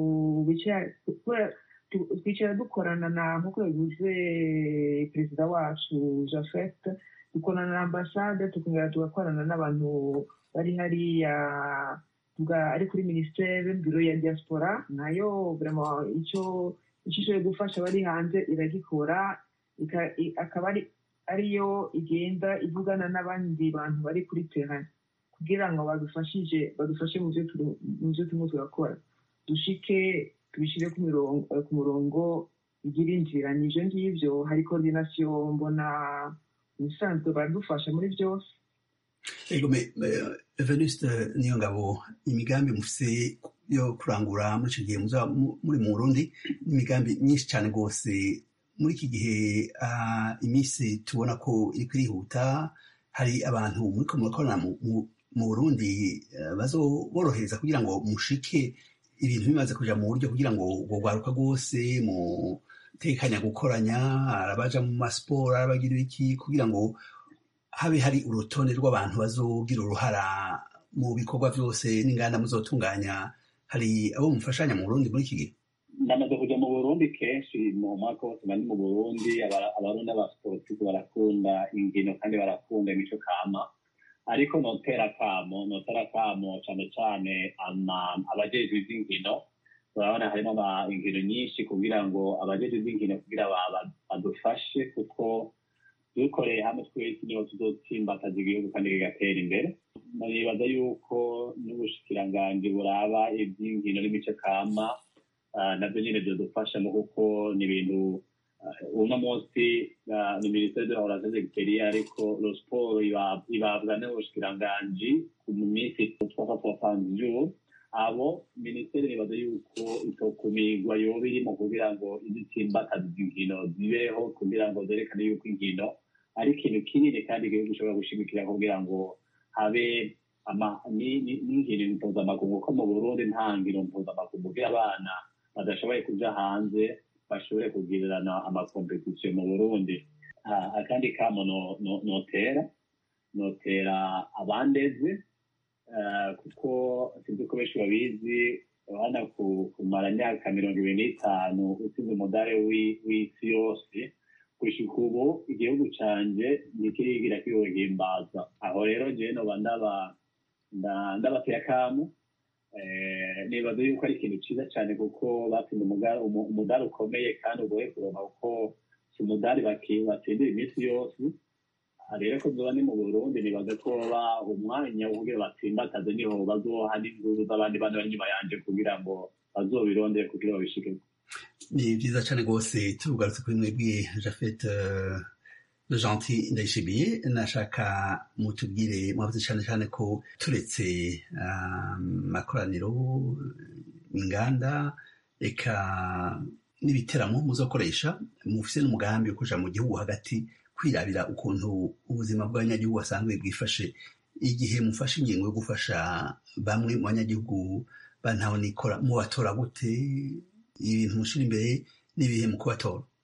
twicara dukorana na nk'uko yavuze perezida wacu jafet dukorana na ambasade tukongera tugakorana n'abantu bari hariya ari kuri minisiteri biro ya diaspora nayo icyo ishoboye gufasha abari hanze iragikora akaba ariyo igenda ivugana n'abandi bantu bari kuri terani kugira ngo badufashije badufashe mu byo turimo turakora dushike tubishyire ku murongo igira inzira ni ibyo ngibyo hari koordinasiyo mbona ubusanzwe baradufasha muri byose venuste niyo ngabo imigambi mufise yo kurangura muri icyo gihe muzaba muri mu burundi n'imigambi myinshi cyane rwose muri iki gihe iminsi tubona ko iri kwihuta hari abantu muri ko murakorana mu burundi bazoborohereza kugira ngo mushike ibintu bimaze kuja mu buryo kugira ngo rwaruka rwose mutekanya gukoranya arabaja mu masiporo arabagira iki kugira ngo habe hari urutonde rw'abantu bazogira uruhara mu bikorwa byose n'inganda muzotunganya hari abo mufashanya mu burundi muri iki gihe namaze kujya mu burundi kenshi mu mwaka wose mari mu burundi abarundi abasiporutifu barakunda ingino kandi barakunda imico kama ariko notera kamo notera kamo cyane cyane abajejwe ivy'inkino urabona harimo ingino nyinshi kugira ngo abajejwe ivy'inkino kugira badufashe kuko dukoreye hamwe twese niho tuzotsimbataza igihugu kandi kigatera imbere nibaza yuko n'ubushikiranganji buraba ivy'inkino n'imico kama nabyo nyine byadufashamo kuko ni ibintu uno munsi ni minisiteri de la relation exterieur ariko lo sport ibabwa n'ubushikiranganji mu minsi trois soixante jours abo minisiteri nibaza yuko itokumirwa yoba irimo kugira ngo izitsimbataza inkino zibeho kugira ngo zerekane yuko inkino ari ikintu kinini kandi igihugu gishobora gushimikira kugira ngo habe n'inkino mpuzamakungu ko mu burundi nta nkino mpuzamakungu kugira abana badashoboye kuja hanze bashobore kugirirana amakompetisiyo mu burundi akandi kamo notera notera abandeze kuko sinzi ko benshi babizi urabona kumara imyaka mirongo ibiri n'itanu utsinze umudare w'isi yose gushika ubu igihugu canje ntikirigira kiwuhimbaza aho rero jewe noba ndabatera akamu nibaza yuko ari ikintu cyiza cyane kuko batsinda umudari ukomeye kandi ugoye kuronka kuko si umudari batsindira iminsi yose rero ko zoba ni mu burundi nibaza ko baba umwanya wo kugira batsimbataze niho bazoha n'inguzu z'abandi bana bari inyuma yanje kugira ngo bazobirondere kugira babishike ni byiza cyane rwose turugarutse kuri mwebwe jafet gentil ndayishimiye nashaka mutubwire mwavuze cyane cyane ko turetse amakoraniro inganda reka n'ibiteramo muzakoresha mufise n'umugambi wo kuja mu gihugu hagati kwirabira ukuntu ubuzima bw'abanyagihugu basanzwe bwifashe igihe mufashe ingingo yo gufasha bamwe mu banyagihugu bantaho nikora mubatora gute ibintu mushira imbere n'ibihe mu kubatora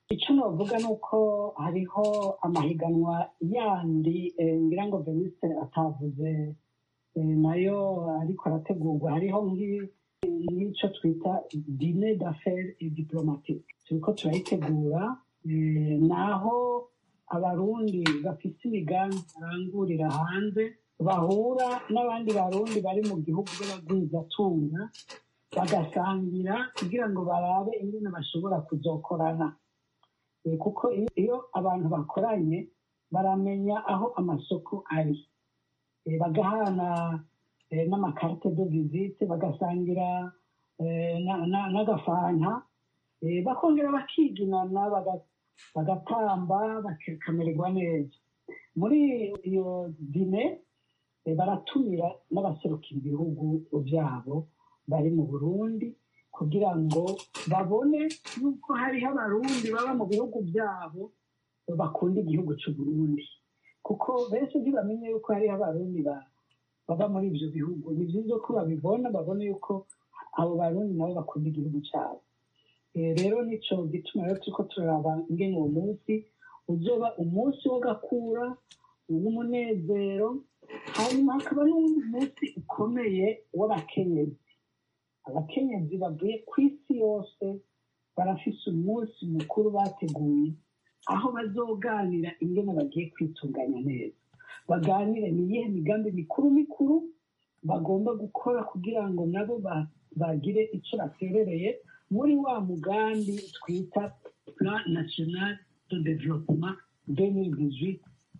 icyo navuga ni uko hariho amahiganwa yandi eh, ngira ngo veniste atavuze eh, nayo ariko arategurwa hariho nk'i- nk'icyo twita dine d'affaires et diplomatique turiko turayitegura eh, naho abarundi bafite imigambi barangurira hanze bahura n'abandi barundi bari mu gihugu b'abagwizatunga bagasangira kugira ngo barabe ingene bashobora kuzokorana Eh, kuko iyo- iyo abantu bakoranye baramenya aho amasoko ari Eh, bagahana eh, n'amakarite de visite bagasangira eh, na- na- n'agafanta Eh, bakongera bakiginana baga- bagatamba bakamererwa neza muri iyo dine eh, baratumira n'abaserukira ibihugu byabo bari mu burundi kugira ngo babone yuko hariho abarundi baba mu bihugu byabo bakunda igihugu cy'uburundi kuko benshi ntibamenye yuko hariho abarundi ba- baba muri ibyo bihugu ni byiza ko babibona babone yuko abo barundi nabo bakunda igihugu cyabo Eh, rero nico gituma rero turiko turaraba ingene uwo munsi uzoba umunsi w'agakura uw'umunezero hanyuma hakaba n'uwundi munsi ukomeye w'abakenyezi abakenyezi bavuye ku isi yose barafise umunsi mukuru bateguye aho bazoganira ingene bagiye kwitunganya neza baganire ni iyihe migambi mikuru mikuru bagomba gukora kugira ngo nabo ba- bagire icyo baterereye muri wa mugambi twita plan national de développement 2018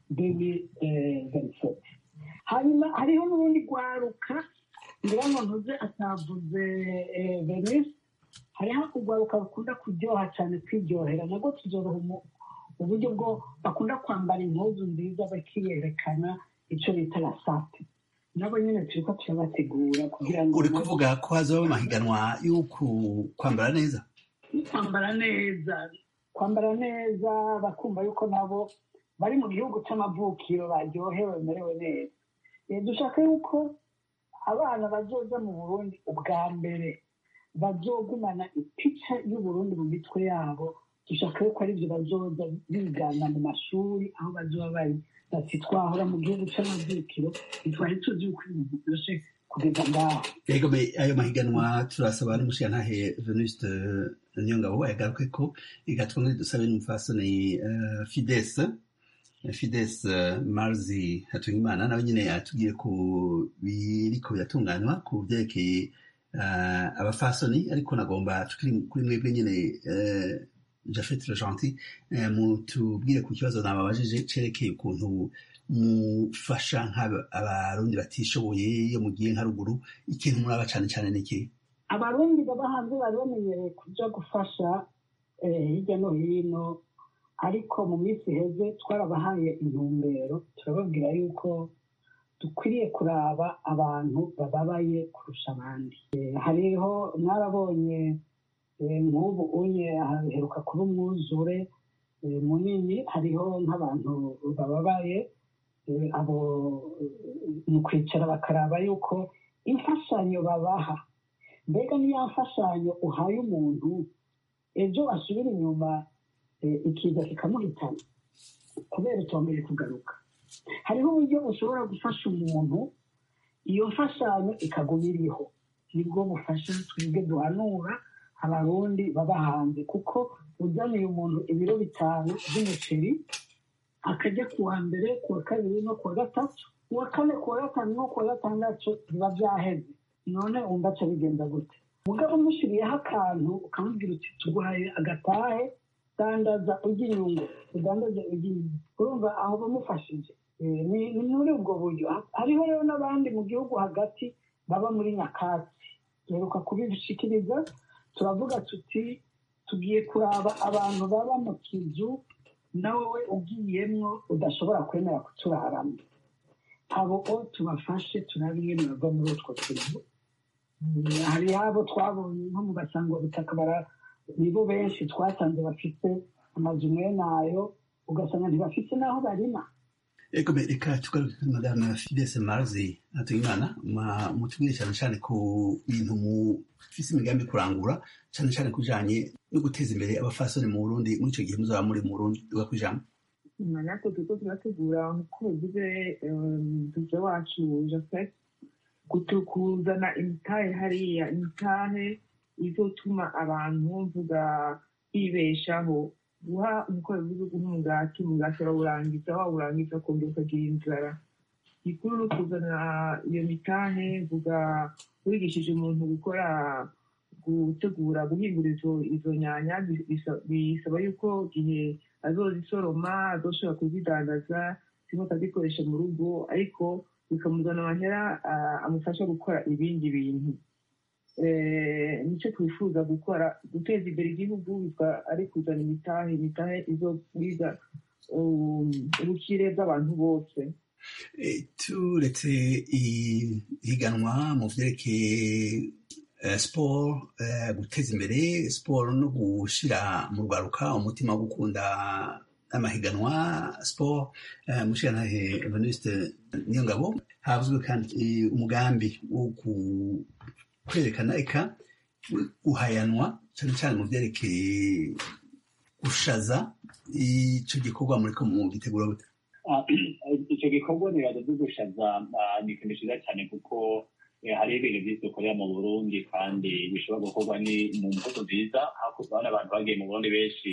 2027 hanyuma hariho n'urundi rwaruka ngira ngo ntuze atavuze eh, venise hariho urwaruka rukunda kuryoha cyane kwiryohera nabwo tuzoroha umu- uburyo bwo bakunda kwambara impuzu nziza bakiyerekana icyo bita rasate nabo nyine turiko turabategura kugira ngo uri nabo- kuvuga ko hazoba amahiganwa yo ku- kwambara neza kwambara neza kwambara neza bakumva yuko nabo bari mu gihugu cy'amavukiro baryohewe bamerewe neza Eh, dushaka yuko abana bazoza mu burundi ubwa mbere bazogumana ipica y'uburundi mu mitwe yabo dushaka yuko aribyo bazoza bigana mu mashuri aho bazoba bari bati twahora mu gihugu cy'amavukiro ntitwari tuzi yuko ibintu byose kugeza ngaho yego me ayo mahiganwa turasaba n'umushiyantahe venuste niyongabo yagaruke ko igatwa dusabe n'umufasoni uh, fides fides uh, marzi hatungimana nawe nyine yatubwiye ku biriko biratunganywa ku vyerekeye uh, abafasoni ariko nagomba tukiri kuri mwebwe nyine uh, jafet legentil uh, mutubwire ku kibazo nababajije cerekeye ukuntu mufasha nk'abarundi batishoboye iyo mugiye nka ruguru ikintu muraba cane cane niki abarundi baba hanze bari bamenyereye kuja gufasha eh, hirya no hino ariko mu minsi iheze twarabahaye intumbero turababwira yuko dukwiriye kuraba abantu bababaye kurusha abandi Eh, hariho mwarabonye eh, nk'ubu unye haheruka kuba umwuzure eh, munini hariho nk'abantu bababaye eh, abo eh, mu kwicara bakaraba yuko imfashanyo babaha mbega niya mfashanyo uhaye umuntu ejo asubira inyuma eh, ikiza kikamuhitana kubera utongeye kugaruka hariho uburyo ushobora gufasha umuntu iyo mfashanyo ikaguma iriho nibwo bufasha twebwe duhanura abarundi baba hanze kuko uzaniye umuntu ibiro bitanu by'umuceri akajya ku wa mbere ku wa kabiri no ku wa gatatu uwa kane ku wa gatanu no ku wa gatandatu biba byaheze none wumva aca bigenda gute mugabo umushyiriyeho akantu ukamubwira uti tuguhaye agatahe dandaza ujya inyungu udandaze ujya inyungu urumva aho bamufashije Eh, ni ni muri ubwo buryo Ha- hariho rero n'abandi mu gihugu hagati baba muri nyakatsi duheruka kubishikiriza turavuga tuti tugiye kuraba abantu baba mu kizu nawe ugiyemwo udashobora kwemera kuturaramo abo o tubafashe turabe ingene bava muri utwo tuzu Mm, hari abo twabonye nko mu basangwa butaka bara nibo benshi twasanze bafite amazu mwene ayo ugasanga ntibafite n'aho barima ego me reka tugaruke kuri madame fidese marzi hatuyimana mutubwire cyane cyane ku bintu mufise imigambi kurangura cyane cyane kujanye no guteza imbere abafasoni mu burundi muri icyo gihe muzaba muri mu burundi tuga kwijambo natwe turiko turategura nk'uko bivuze duje wacu joseph kuzana imitahe hariya imitahe izotuma abantu mvuga bibeshaho guha umukoro w'igihugu nk'umugati umugati arawurangiza wawurangiza ukongera ukagira inzara gikuru ni ukuzana iyo mitahe mvuga wigishije umuntu gukora gutegura guhingura izo nyanya bisaba yuko igihe azozisoroma azoshobora kuzidandaza zimwe akazikoresha mu rugo ariko bikamuzana amahera amufasha gukora ibindi bintu nicyo twifuza gukora guteza imbere igihugu ari kuzana imitahe imitahe izobwiza ubukire bw'abantu bose turetse ihiganwa mu vyerekeye siporo guteza imbere siporo no gushyira mu rwaruka umutima wo gukunda amahiganwa siporo mushirantahe evaniste niyo ngabo havuzwe kandi umugambi wo kwerekana eka guhayanwa cyane cyane mu byerekeye gushaza icyo gikorwa muri ko mu gitegura gute icyo gikorwa nibaza byo gushaza ni ikintu cyiza cyane kuko hari ibintu byinshi dukorera mu burundi kandi bishobora gukorwa ni mu mvugo nziza hakurya abantu bagiye mu burundi benshi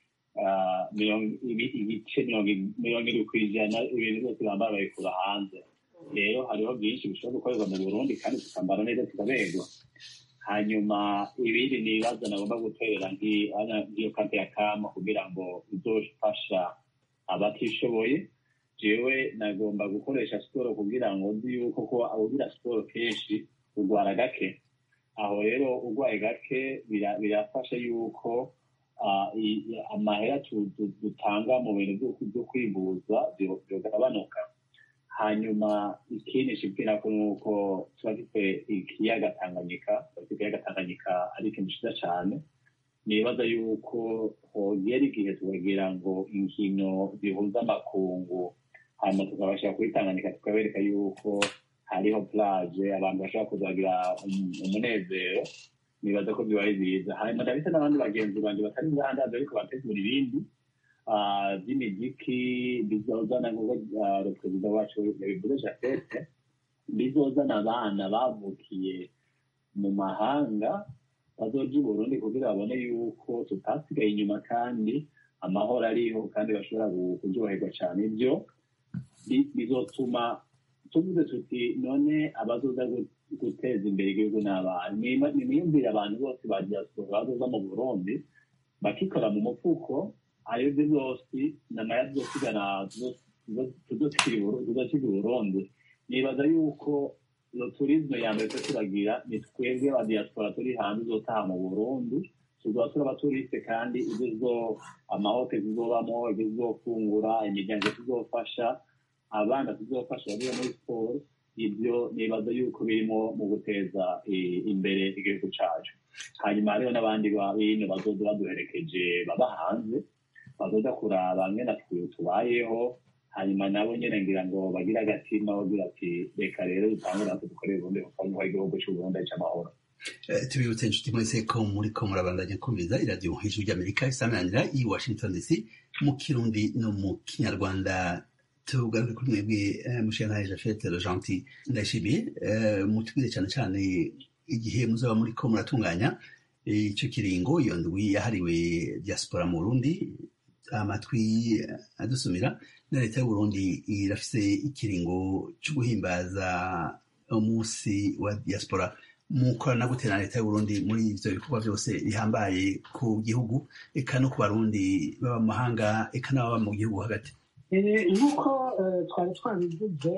ibice mirongo irindwi ku ijana ibintu byose bambara babikura hanze rero hariho byinshi bishobora gukorerwa mu burundi kandi tukambara neza tukaberwa hanyuma ibindi ni ibibazo nagomba guterera nk'iyo kante ya kama kugira ngo izofasha abatishoboye jewe nagomba gukoresha siporo kugira ngo nzi yuko ko ugira siporo kenshi urwara gake aho rero urwaye gake birafasha yuko amahera dutanga mu bintu byo kwivuza bigabanuka hanyuma ikindi nshibwira ko nuko tuba dufite ikiyaga tanganyika ikiyaga tanganyika ari ikintu cyiza cyane nibaza yuko hogera igihe tukagira ngo inkino zihuza amakungu hanyuma tukabasha kuyitanganyika tukabereka yuko hariho plage abantu bashobora kuzagira umunezero nibaza ko bibaye byiza hanyuma ndabise n'abandi bagenzi banjye batari ngahandaza ariko bategura ibindi by'imiziki bizozana nk'uko perezida wacu yabivuze jafete bizozana abana bavukiye mu mahanga bazoja i burundi kugira babone yuko tutasigaye inyuma kandi amahoro ariho kandi bashobora kuryoherwa cyane ibyo bizotuma tuvuze tuti none abazoza guteza imbere igihugu n'abantu nimwiyumvire abantu bose ba diaspora bazoza mu burundi bakikora mu mufuko ayo byose namaya tuzosigana tuzosiga uburundi nibaza yuko iyo turizme ya mbere turagira ni twebwe ba diaspora turi hanze uzotaha mu burundi tuzoba turi abaturiste kandi ibyo zo amahoteli tuzobamo ibyo tuzofungura imiryango tuzofasha abana tuzofasha bagiye muri siporo ibyo nibaza yuko birimo mu guteza imbere igihugu cyacu hanyuma hariho n'abandi bino bazoza baduherekeje baba hanze bazoza kuraba mwene tubayeho hanyuma nabo nyine ngira ngo bagire agatima bagira ati reka rero dutangure natwe dukorere ubundi kuko igihugu cy'uburundi cy'amahoro tubibutse inshuti mwese ko muri ko murabandanya kumviza iradiyo hejuru ry'amerika isamanira i washington dc mu kirundi no mu kinyarwanda tugaruke kuri mwebwe mushiyanaye jafete rojanti ndayishimiye mutubwire cyane cyane igihe muzaba muri ko muratunganya icyo kiringo iyo ndwi yahariwe diaspora mu burundi amatwi adusumira na leta y'uburundi irafise ikiringo cyo guhimbaza umunsi wa diaspora mukorana gute na leta y'uburundi muri ivyo bikorwa byose bihambaye ku gihugu eka no ku barundi baba mu mahanga eka n'ababa mu gihugu hagati nk'uko twari twabivuze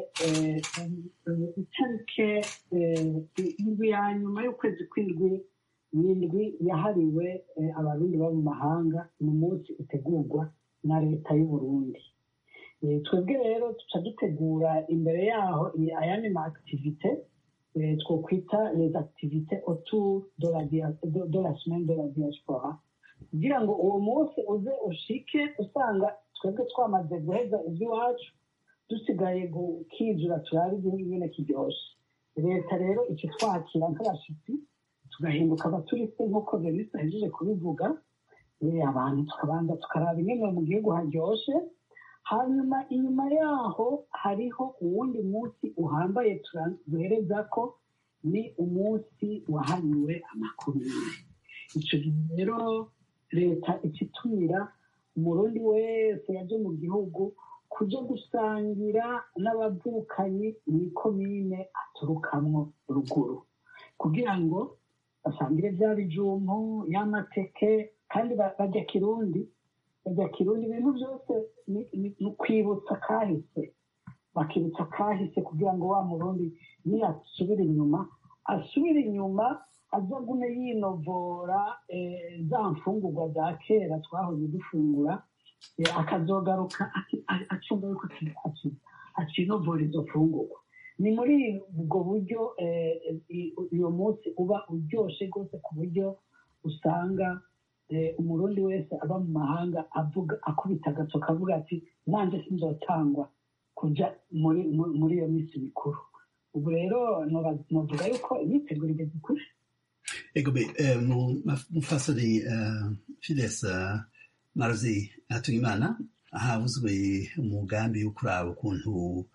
itarike indwi ya nyuma y'ukwezi kw'indwi n'indwi yahariwe abarundi baba mu mahanga ni umunsi utegurwa na leta y'uburundi twebwe rero tuca dutegura imbere yaho ayandi ma activite twokwita les activités autour de la, de, de la semaine de la diaspora kugira ngo uwo munsi uze ushike usanga twebwe twamaze guheza iby'iwacu dusigaye gukizura turabe igihugu nyine kiryoshye leta rero icyo twakira nk'abashyitsi tugahinduka abaturiste nk'uko venise ahejeje kubivuga abantu tukabanza tukaraba ingene mu gihugu haryoshye hanyuma inyuma yaho hariho uwundi munsi uhambaye duhereza ko ni umunsi wahariwe amakomine icyo gihe rero leta ikitumira umurundi wese yaje mu gihugu kuja gusangira n'abavukanyi mu ikomine aturukamwo ruguru kugira ngo basangire bya bijumpu y'amateke kandi bajya kirundi bajya kirundi ibintu byose ni ukwibutsa kahise bakibutsa kahise kugira ngo wa murundi niyasubira inyuma asubire inyuma azagume yinovora za mfungurwa za kera twahoze dufungura akazogaruka acunga yuko akinovora izo mfungurwa ni muri ubwo buryo uyu munsi uba uryoshye rwose ku buryo usanga umurundi wese aba mu mahanga avuga akubita agato kavuga ati nanjye sinzotangwa kujya muri iyo minsi mikuru ubu rero novuga yuko imyiteguro igeze kure egobe mufasoni fides marozi hatuyimana havuzwe umugambi wo kuraba ukuntu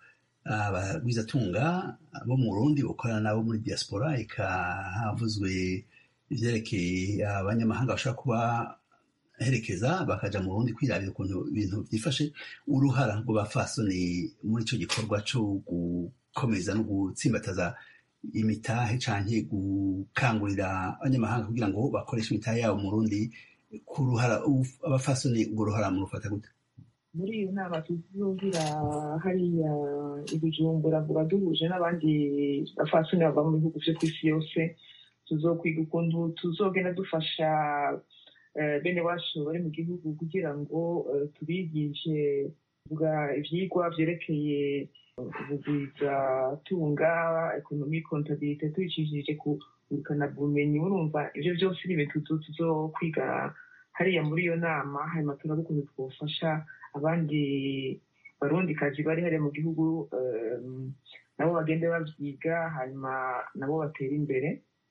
abagwizatunga bo mu burundi bakorana nabo muri diaspora eka havuzwe ivyerekeye abanyamahanga bashobora kuba herekeza bakaja mu burundi kwirabira ukuntu ibintu vyifashe uruhara rw'abafasoni muri ico gikorwa co gukomeza no gutsimbataza imitahe canke gukangurira abanyamahanga kugira ngo bakoreshe imitahe yabo mu Burundi ku ruhara abafasoni urwo ruhara mu rufata gute muri iyo nama tuzogira hariya ibijumbura ngo baduhuje n'abandi bafasoni bava mu bihugu vyo kw'isi yose tuzokwiga ukuntu tuzogenda dufasha bene wacu bari mu gihugu kugira ngo tubigishe kuvuga ivyigwa vyerekeye ubugwizatunga ekonomi kontabilite tubicishije ku ngurukana bumenyi urumva ivyo vyose ni ibintu tuzokwiga hariya muri iyo nama hanyuma turabe ukuntu twofasha abandi barundikazi bari hariya mu gihugu nabo bagende bavyiga hanyuma nabo batera imbere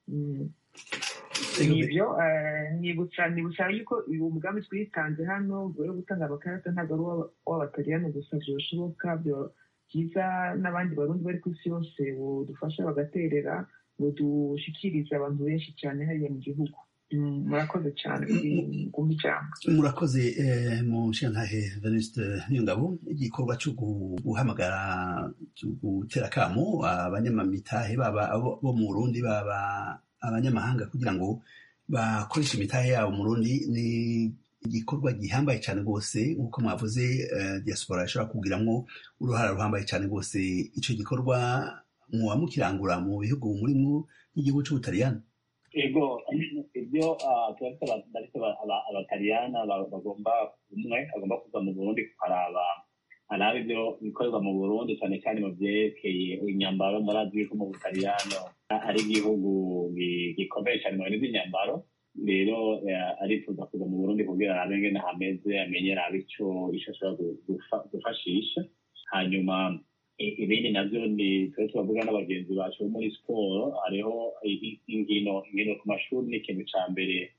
nibyo nibutsa nibutsa yuko uyu mugambi twitanze hano yo gutanga amakarita ntabwo ari uw'abataliyani gusa byoshoboka byiza n'abandi barundi bari ku isi yose budufasha bagaterera ngo dushikirize abantu benshi cyane hariya mu gihugu murakoze cyane kumva ijambo murakoze mu nshingantahe venuste niyongabo igikorwa cyo guhamagara gutera akamo abanyamamitahe baba bo mu burundi baba abanyamahanga kugira ngo bakoreshe imitahe yabo mu rundi ni igikorwa gihambaye cyane rwose nk'uko mwavuze diaspora ishobora kugiramwo uruhara ruhambaye cyane rwose icyo gikorwa muba mukirangura mu bihugu murimwo n'igihugu cy'ubutaliyani ego ibyo turafite abataliyana bagomba umwe agomba kuza mu burundi kuharaba araba ibyo bikorerwa mu burundi cyane cyane mu byerekeye imyambaro murazi yuko mu butaliyano ari igihugu gikomeye cyane mu bintu by'imyambaro rero arifuza kuza mu burundi kugira arabe ngene hameze amenye arabe ico ico ashobora gufashisha hanyuma ibindi navyo ni twe turavuga n'abagenzi bacu bo muri siporo hariho inkino inkino ku mashuri ni ikintu ca mbere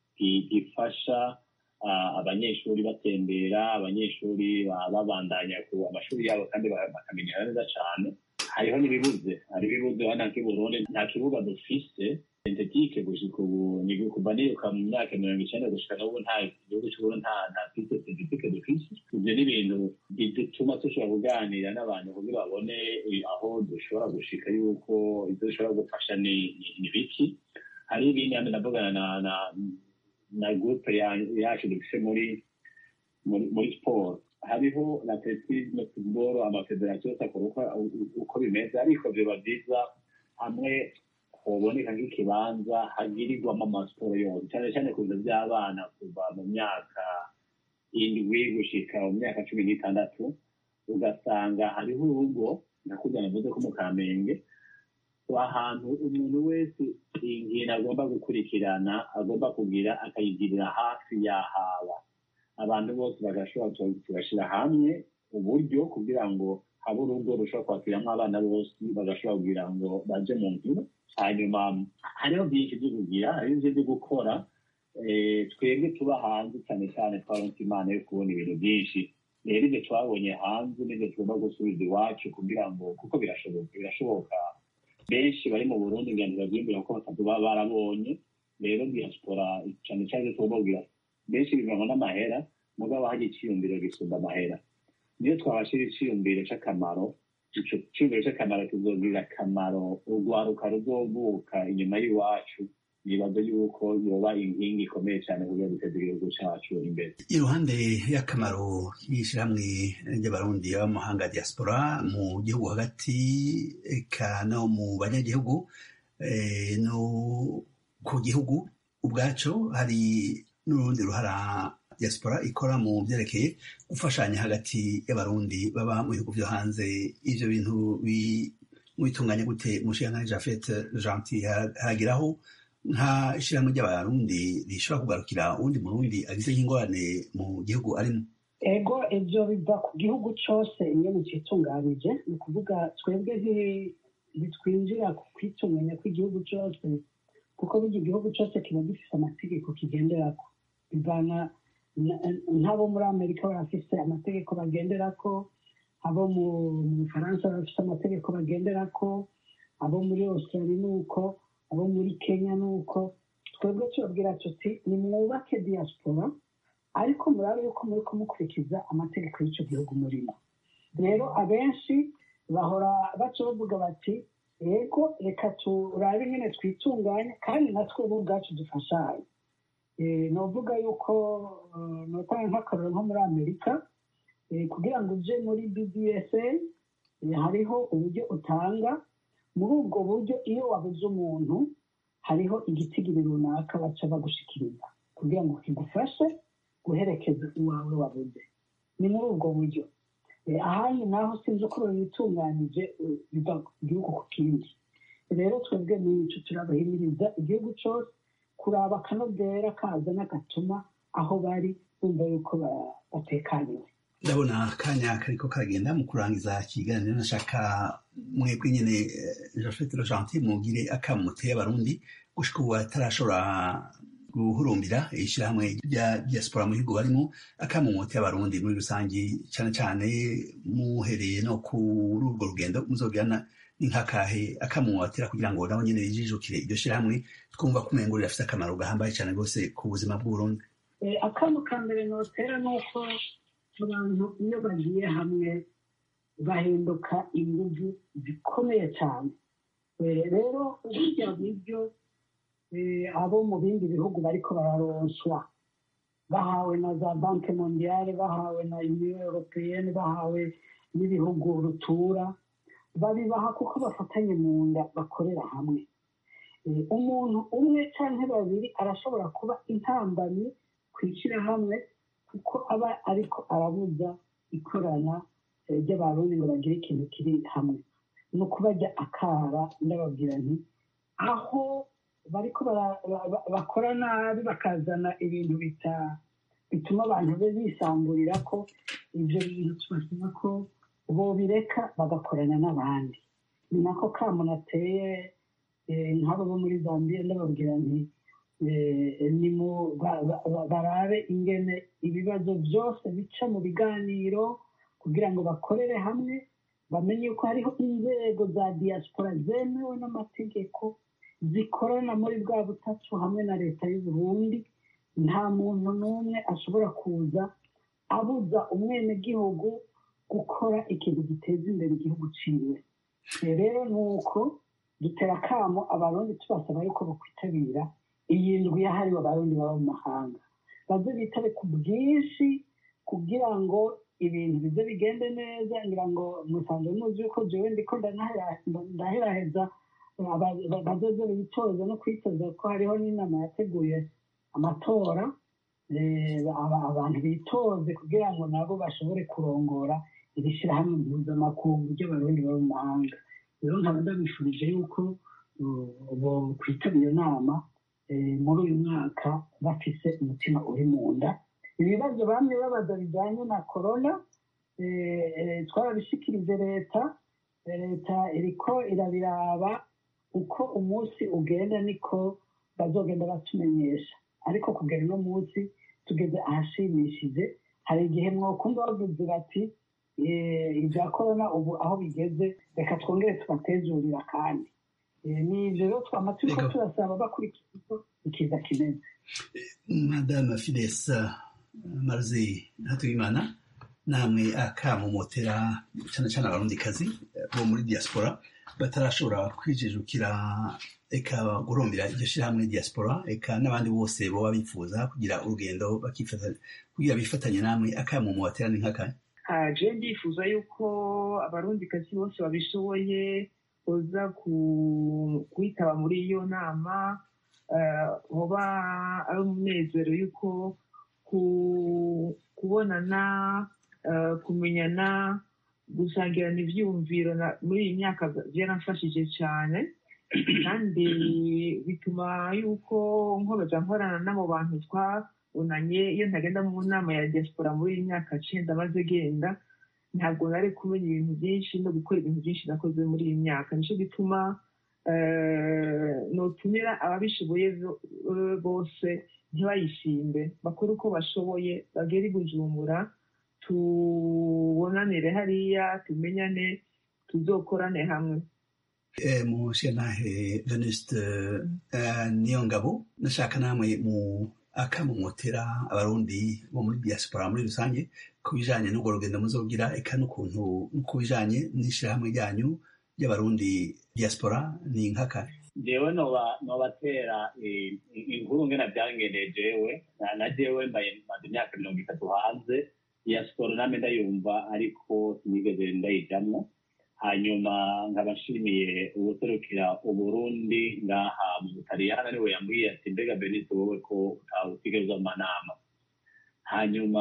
gifasha abanyeshuri batembera abanyeshuri babandanya ku amashuri yabo kandi bakamenyera neza cyane hariho n'ibibuze hari ibibuze hano nk'iburundi nta kibuga dufise sentetike gushika ubu ni kuva niruka mu myaka mirongo icyenda gushika n'ubu nta gihugu cy'uburundi nta nta fise sentetike dufise ibyo ni ibintu bituma dushobora kuganira n'abantu kugira babone aho dushobora gushika yuko ibyo dushobora gufasha ni biki hari ibindi hano ndavugana na na na groupe yacu dufise muri muri siporo hariho na atletisme football amafederasiyo yose akora uko bimeze ariko biba byiza hamwe hoboneka nk'ikibanza hagirirwamo amasiporo yose cyane cyane ku bintu by'abana kuva mu myaka indwi gushika mu myaka cumi n'itandatu ugasanga hariho urugo nakujya navuze ko mu kamenge ahantu umuntu wese inkino agomba gukurikirana agomba kugira akayigirira hafi y'ahaba abantu bose bagashobora tugashyira hamwe uburyo kugira ngo haba urugo rushobora kwakiriramo abana bose bagashobora kugira ngo baje mu nkino hanyuma hariho byinshi byo kugira hariho ibyo byo gukora twebwe tuba hanze cyane cyane twaronse imana yo kubona ibintu byinshi rero ibyo twabonye hanze n'ibyo tugomba gusubiza iwacu kugira ngo kuko birashoboka birashoboka benshi bari mu burundi ngira ngo babyiyumvira ko batatu baba barabonye rero diaspora cyane cyane tugomba kugira benshi bivanwa n'amahera mugabo hajya icyiyumviro gisumba amahera niyo twabashira icyiyumviro cy'akamaro icyo cyiyumviro cy'akamaro kizogirira akamaro urwaruka ruzovuka inyuma y'iwacu nibaza yuko yoba inkingi ikomeye cyane kugira duteze igihugu cyacu imbere iruhande y'akamaro y'ishyirahamwe ry'abarundi b'amahanga diaspora mu gihugu hagati eka no mu banyagihugu no ku gihugu ubwaco hari n'urundi ruhara diaspora ikora mu byerekeye gufashanya hagati y'abarundi baba mu bihugu byo hanze ivyo bintu bitunganya gute mushiyanka jafet gentil haragiraho nka ishyirahamwe ry'abarundi rishobora kugarukira uwundi murundi agize nk'ingorane mu gihugu arimo ego ibyo biva ku gihugu cyose ingene citunganije ni ukuvuga twebwe ntitwinjira ku kwitunganya kw'igihugu cyose kuko burya igihugu cyose kiba gifite amategeko kigenderako bivana nk'abo muri amerika barafise amategeko bagenderako abo mu bufaransa barafise amategeko bagenderako abo muri australia ni uko abo muri kenya ni uko twebwe tubabwira tuti nimwubake diaspora ariko murabe yuko muri kumukurikiza amategeko y'icyo gihugu murimo rero abenshi bahora baca bavuga bati yego reka turabe nyine twitunganye kandi natwe ubu ubwacu dufashanye ni uvuga yuko notanga nk'akararo nko muri amerika kugira ngo uje muri bbsa hariho uburyo utanga muri ubwo buryo iyo wabuze umuntu hariho igitigiri runaka baca bagushikiriza kugira ngo kigufashe guherekeza uwawe wabuze ni muri ubwo buryo ahandi naho sinzi uko babitunganyije biva ku gihugu ku kindi rero twebwe n'icyo turabahimiriza igihugu cyose kuraba akanovera kaza n'agatuma aho bari bumva yuko batekaniwe ndabona akanya kariko karagenda mu kurangiza ikiganiro nashaka mwebwe nyene jafete gentil mugire akamuteye abarundi gushika ubu atarashobora guhurumbira ishyirahamwe rya diaspora mu bihugu barimo akamumuteye abarundi muri rusange cyane cyane muhereye no kuri urwo rugendo muzogirana nk'akahe akamumutera kugira ngo nabo nyene bijijukire iryo shyirahamwe twumva ko umengo rirafite akamaro gahambaye cyane rwose ku buzima bw'uburundi akamu ka mbere notera ni uko abantu iyo bagiye hamwe bahinduka ingufu zikomeye cyane rero burya buryo abo mu bindi bihugu bariko bararonswa bahawe na za banki mondiale bahawe na union europeyenne bahawe n'ibihugu rutura babibaha kuko bafatanye mu nda bakorera hamwe umuntu umwe cyangwa babiri arashobora kuba intambamyi ku ishyirahamwe kuko aba ariko arabuza ikorana ry'abarundi ngo bagire ikintu kiri hamwe ni ukubajya akara ndababwira nti aho bariko bakora nabi bakazana ibintu bituma abantu be bisamburira ko ibyo bintu tubasaba ko bobireka bagakorana n'abandi ni nako kamunateye nk'abo bo muri zambia ndababwira nti barabe ingene ibibazo byose bica mu biganiro kugira ngo bakorere hamwe bamenye yuko hariho inzego za diaspora zemewe n'amategeko zikorana muri bwa butatu hamwe na leta y'u Burundi nta muntu n'umwe ashobora kuza abuza umwenegihugu gukora ikintu giteza imbere igihugu ciwe rero ni uko dutera akamo abarundi tubasaba yuko bakwitabira iyi ndwi yahariwe abarundi baba mu mahanga baze bitabe ku bwinshi kugira ngo ibintu bize bigende neza ngira ngo musanzwe muzi yuko jewe ndiko ndaheraheza bazoze bitoza no kwitoza ko hariho n'inama yateguye amatora abantu bitoze kugira ngo nabo bashobore kurongora iri shyirahamwe mpuzamakungu ry'abarundi baba mu mahanga rero nkaba ndabifurije yuko bo kwitaba iyo nama muri uyu mwaka bafise umutima uri mu nda ibibazo bamwe babaza bijyanye na korona twarabishikirije leta leta iriko irabiraba uko umunsi ugenda niko bazogenda batumenyesha ariko kugera uno munsi tugeze ahashimishije hari igihe mwokumva bavuze bati ibya korona ubu aho bigeze reka twongere tubatezurira kandi ni ibyo rero twama turiko turasaba bakurikira uko ikiza kimeze madame fidesa marzi hatuyimana namwe akamumotera cyane cyane abarundikazi bo muri diaspora batarashobora kwijijukira eka gurumbira iryo shyirahamwe diaspora eka n'abandi bose baba bifuza kugira urugendo kugira bifatanye namwe akamumotera ni nk'akanya je ndifuza yuko abarundikazi bose babishoboye boza kwitaba muri iyo nama hoba ari umunezero yuko kubonana kumenyana gusangirana ibyiyumviro muri iyi myaka byaramfashije cyane kandi bituma yuko nkomeza nkorana n'abo bantu twabonanye iyo ntagenda mu nama ya diaspora muri iyi myaka cyenda maze genda ntabwo nari kumenya ibintu byinshi no gukora ibintu byinshi nakoze muri iyi myaka nicyo gituma notumira ababishoboye bose ntibayishimbe bakore uko bashoboye bagere i bujumbura tubonanire hariya tumenyane tuzokorane hamwe mushyiranahe venuste niyo ngabo nashaka namwe mu akamumotera abarundi bo muri diaspora muri rusange ku bijanye n'urwo rugendo muzogira eka n'ukuntu ku bijanye n'ishyirahamwe ryanyu ry'abarundi diaspora ni nkaka jewe nobatera inkuru ngena byangendeye jewe na jewe mbaye maze imyaka mirongo itatu hanze diaspora name ndayumva ariko sinigeze ndayijamwo hanyuma nkaba nshimiye ubuserukira uburundi ngaha mu butaliyani ariwe yambwiye ati mbega benito wowe ko utawutegereza mu manama hanyuma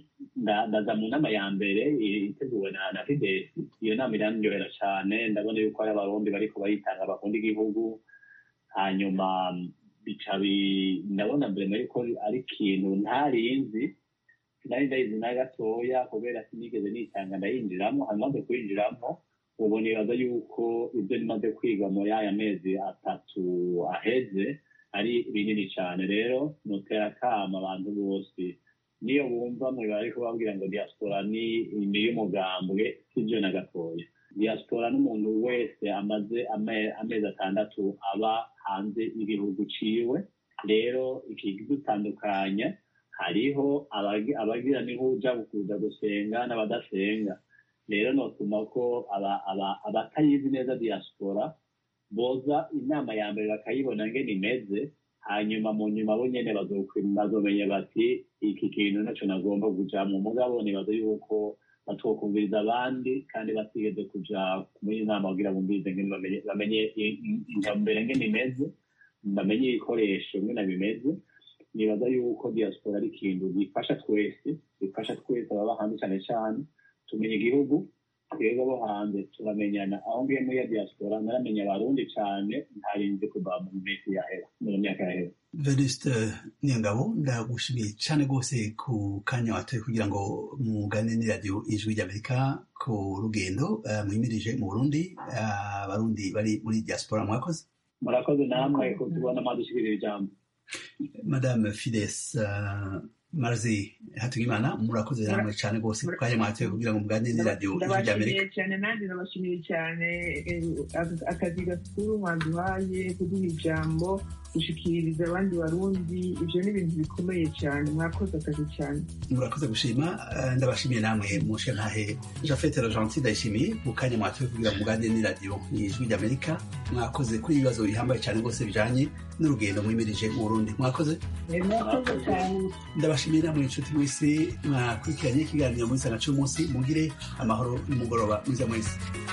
ndaza mu nama ya mbere iteguwe na na fidesi iyo nama irandyohera cyane ndabona yuko hari abarundi bariko bayitanga bakunda igihugu hanyuma bica ndabona mbere yuko ari ikintu ntarinzi sinari ndayizi na gatoya kubera sinigeze nitanga ndayinjiramo hanyuma maze kuyinjiramo ubu nibaza yuko ibyo nimaze kwiga muri aya mezi atatu aheze ari binini cyane rero nutera akama abantu bose niyo bumva mu bari kubabwira ngo diaspora ni iy'umugambwe sibyo na gatoya diaspora n'umuntu wese amaze amezi atandatu aba hanze y'igihugu ciwe rero ikidutandukanya hariho abagira nihuja kuza gusenga n'abadasenga rero notuma ko abatayizi neza diaspora boza inama ya mbere bakayibona ngene imeze hanyuma mu nyuma bo nyene bazomenya bati iki kintu naco nagomba kujamwo mugabo nibaza yuko batokumviriza abandi kandi batigeze kuja muri inama kugira bumvirize ngene bamenye intumbero ngene imeze bamenye ibikoresho ngene bimeze nibaza yuko diaspora ari ikintu gifasha twese gifasha twese ababa hanze cane cane tumenya igihugu twebwe abo hanze turamenyana aho ngiye muri ya diaspora naramenya abarundi cane ntarinzi kuva mu minsi yahera mu myaka yahera venuste niyongabo ndagushimiye cane rwose ku kanya watoye kugira ngo mugane n'iradiyo ijwi ry'amerika ku rugendo mwimirije mu burundi abarundi bari muri diaspora mwakoze murakoze namwe kutubona mwadushikirira ijambo madame fides marzi hatugimana murakoze namwe cyane rwose ku kanya mwatoye kugira ngo muganire n'iradiyo ijwi ry'amerika ndabashimiye cyane nanjye ndabashimiye cyane akazi gakuru mwaduhaye kuduha ijambo gushikiriza abandi barundi ibyo ni ibintu bikomeye cyane mwakoze akazi cyane murakoze gushima ndabashimiye namwe mushe ntahe jafete rogentil ndayishimiye ku kanya mwatoye kugira ngo muganire n'iradiyo ijwi ry'amerika mwakoze kuri ibibazo bihambaye cyane rwose bijanye n'urugendo mwimirije mu burundi mwakoze mwakoze cyane ndabashimiye namwe inshuti mwese mwakurikiranye ikiganiro muri sana cy'umunsi mugire amahoro n'umugoroba mwiza mwese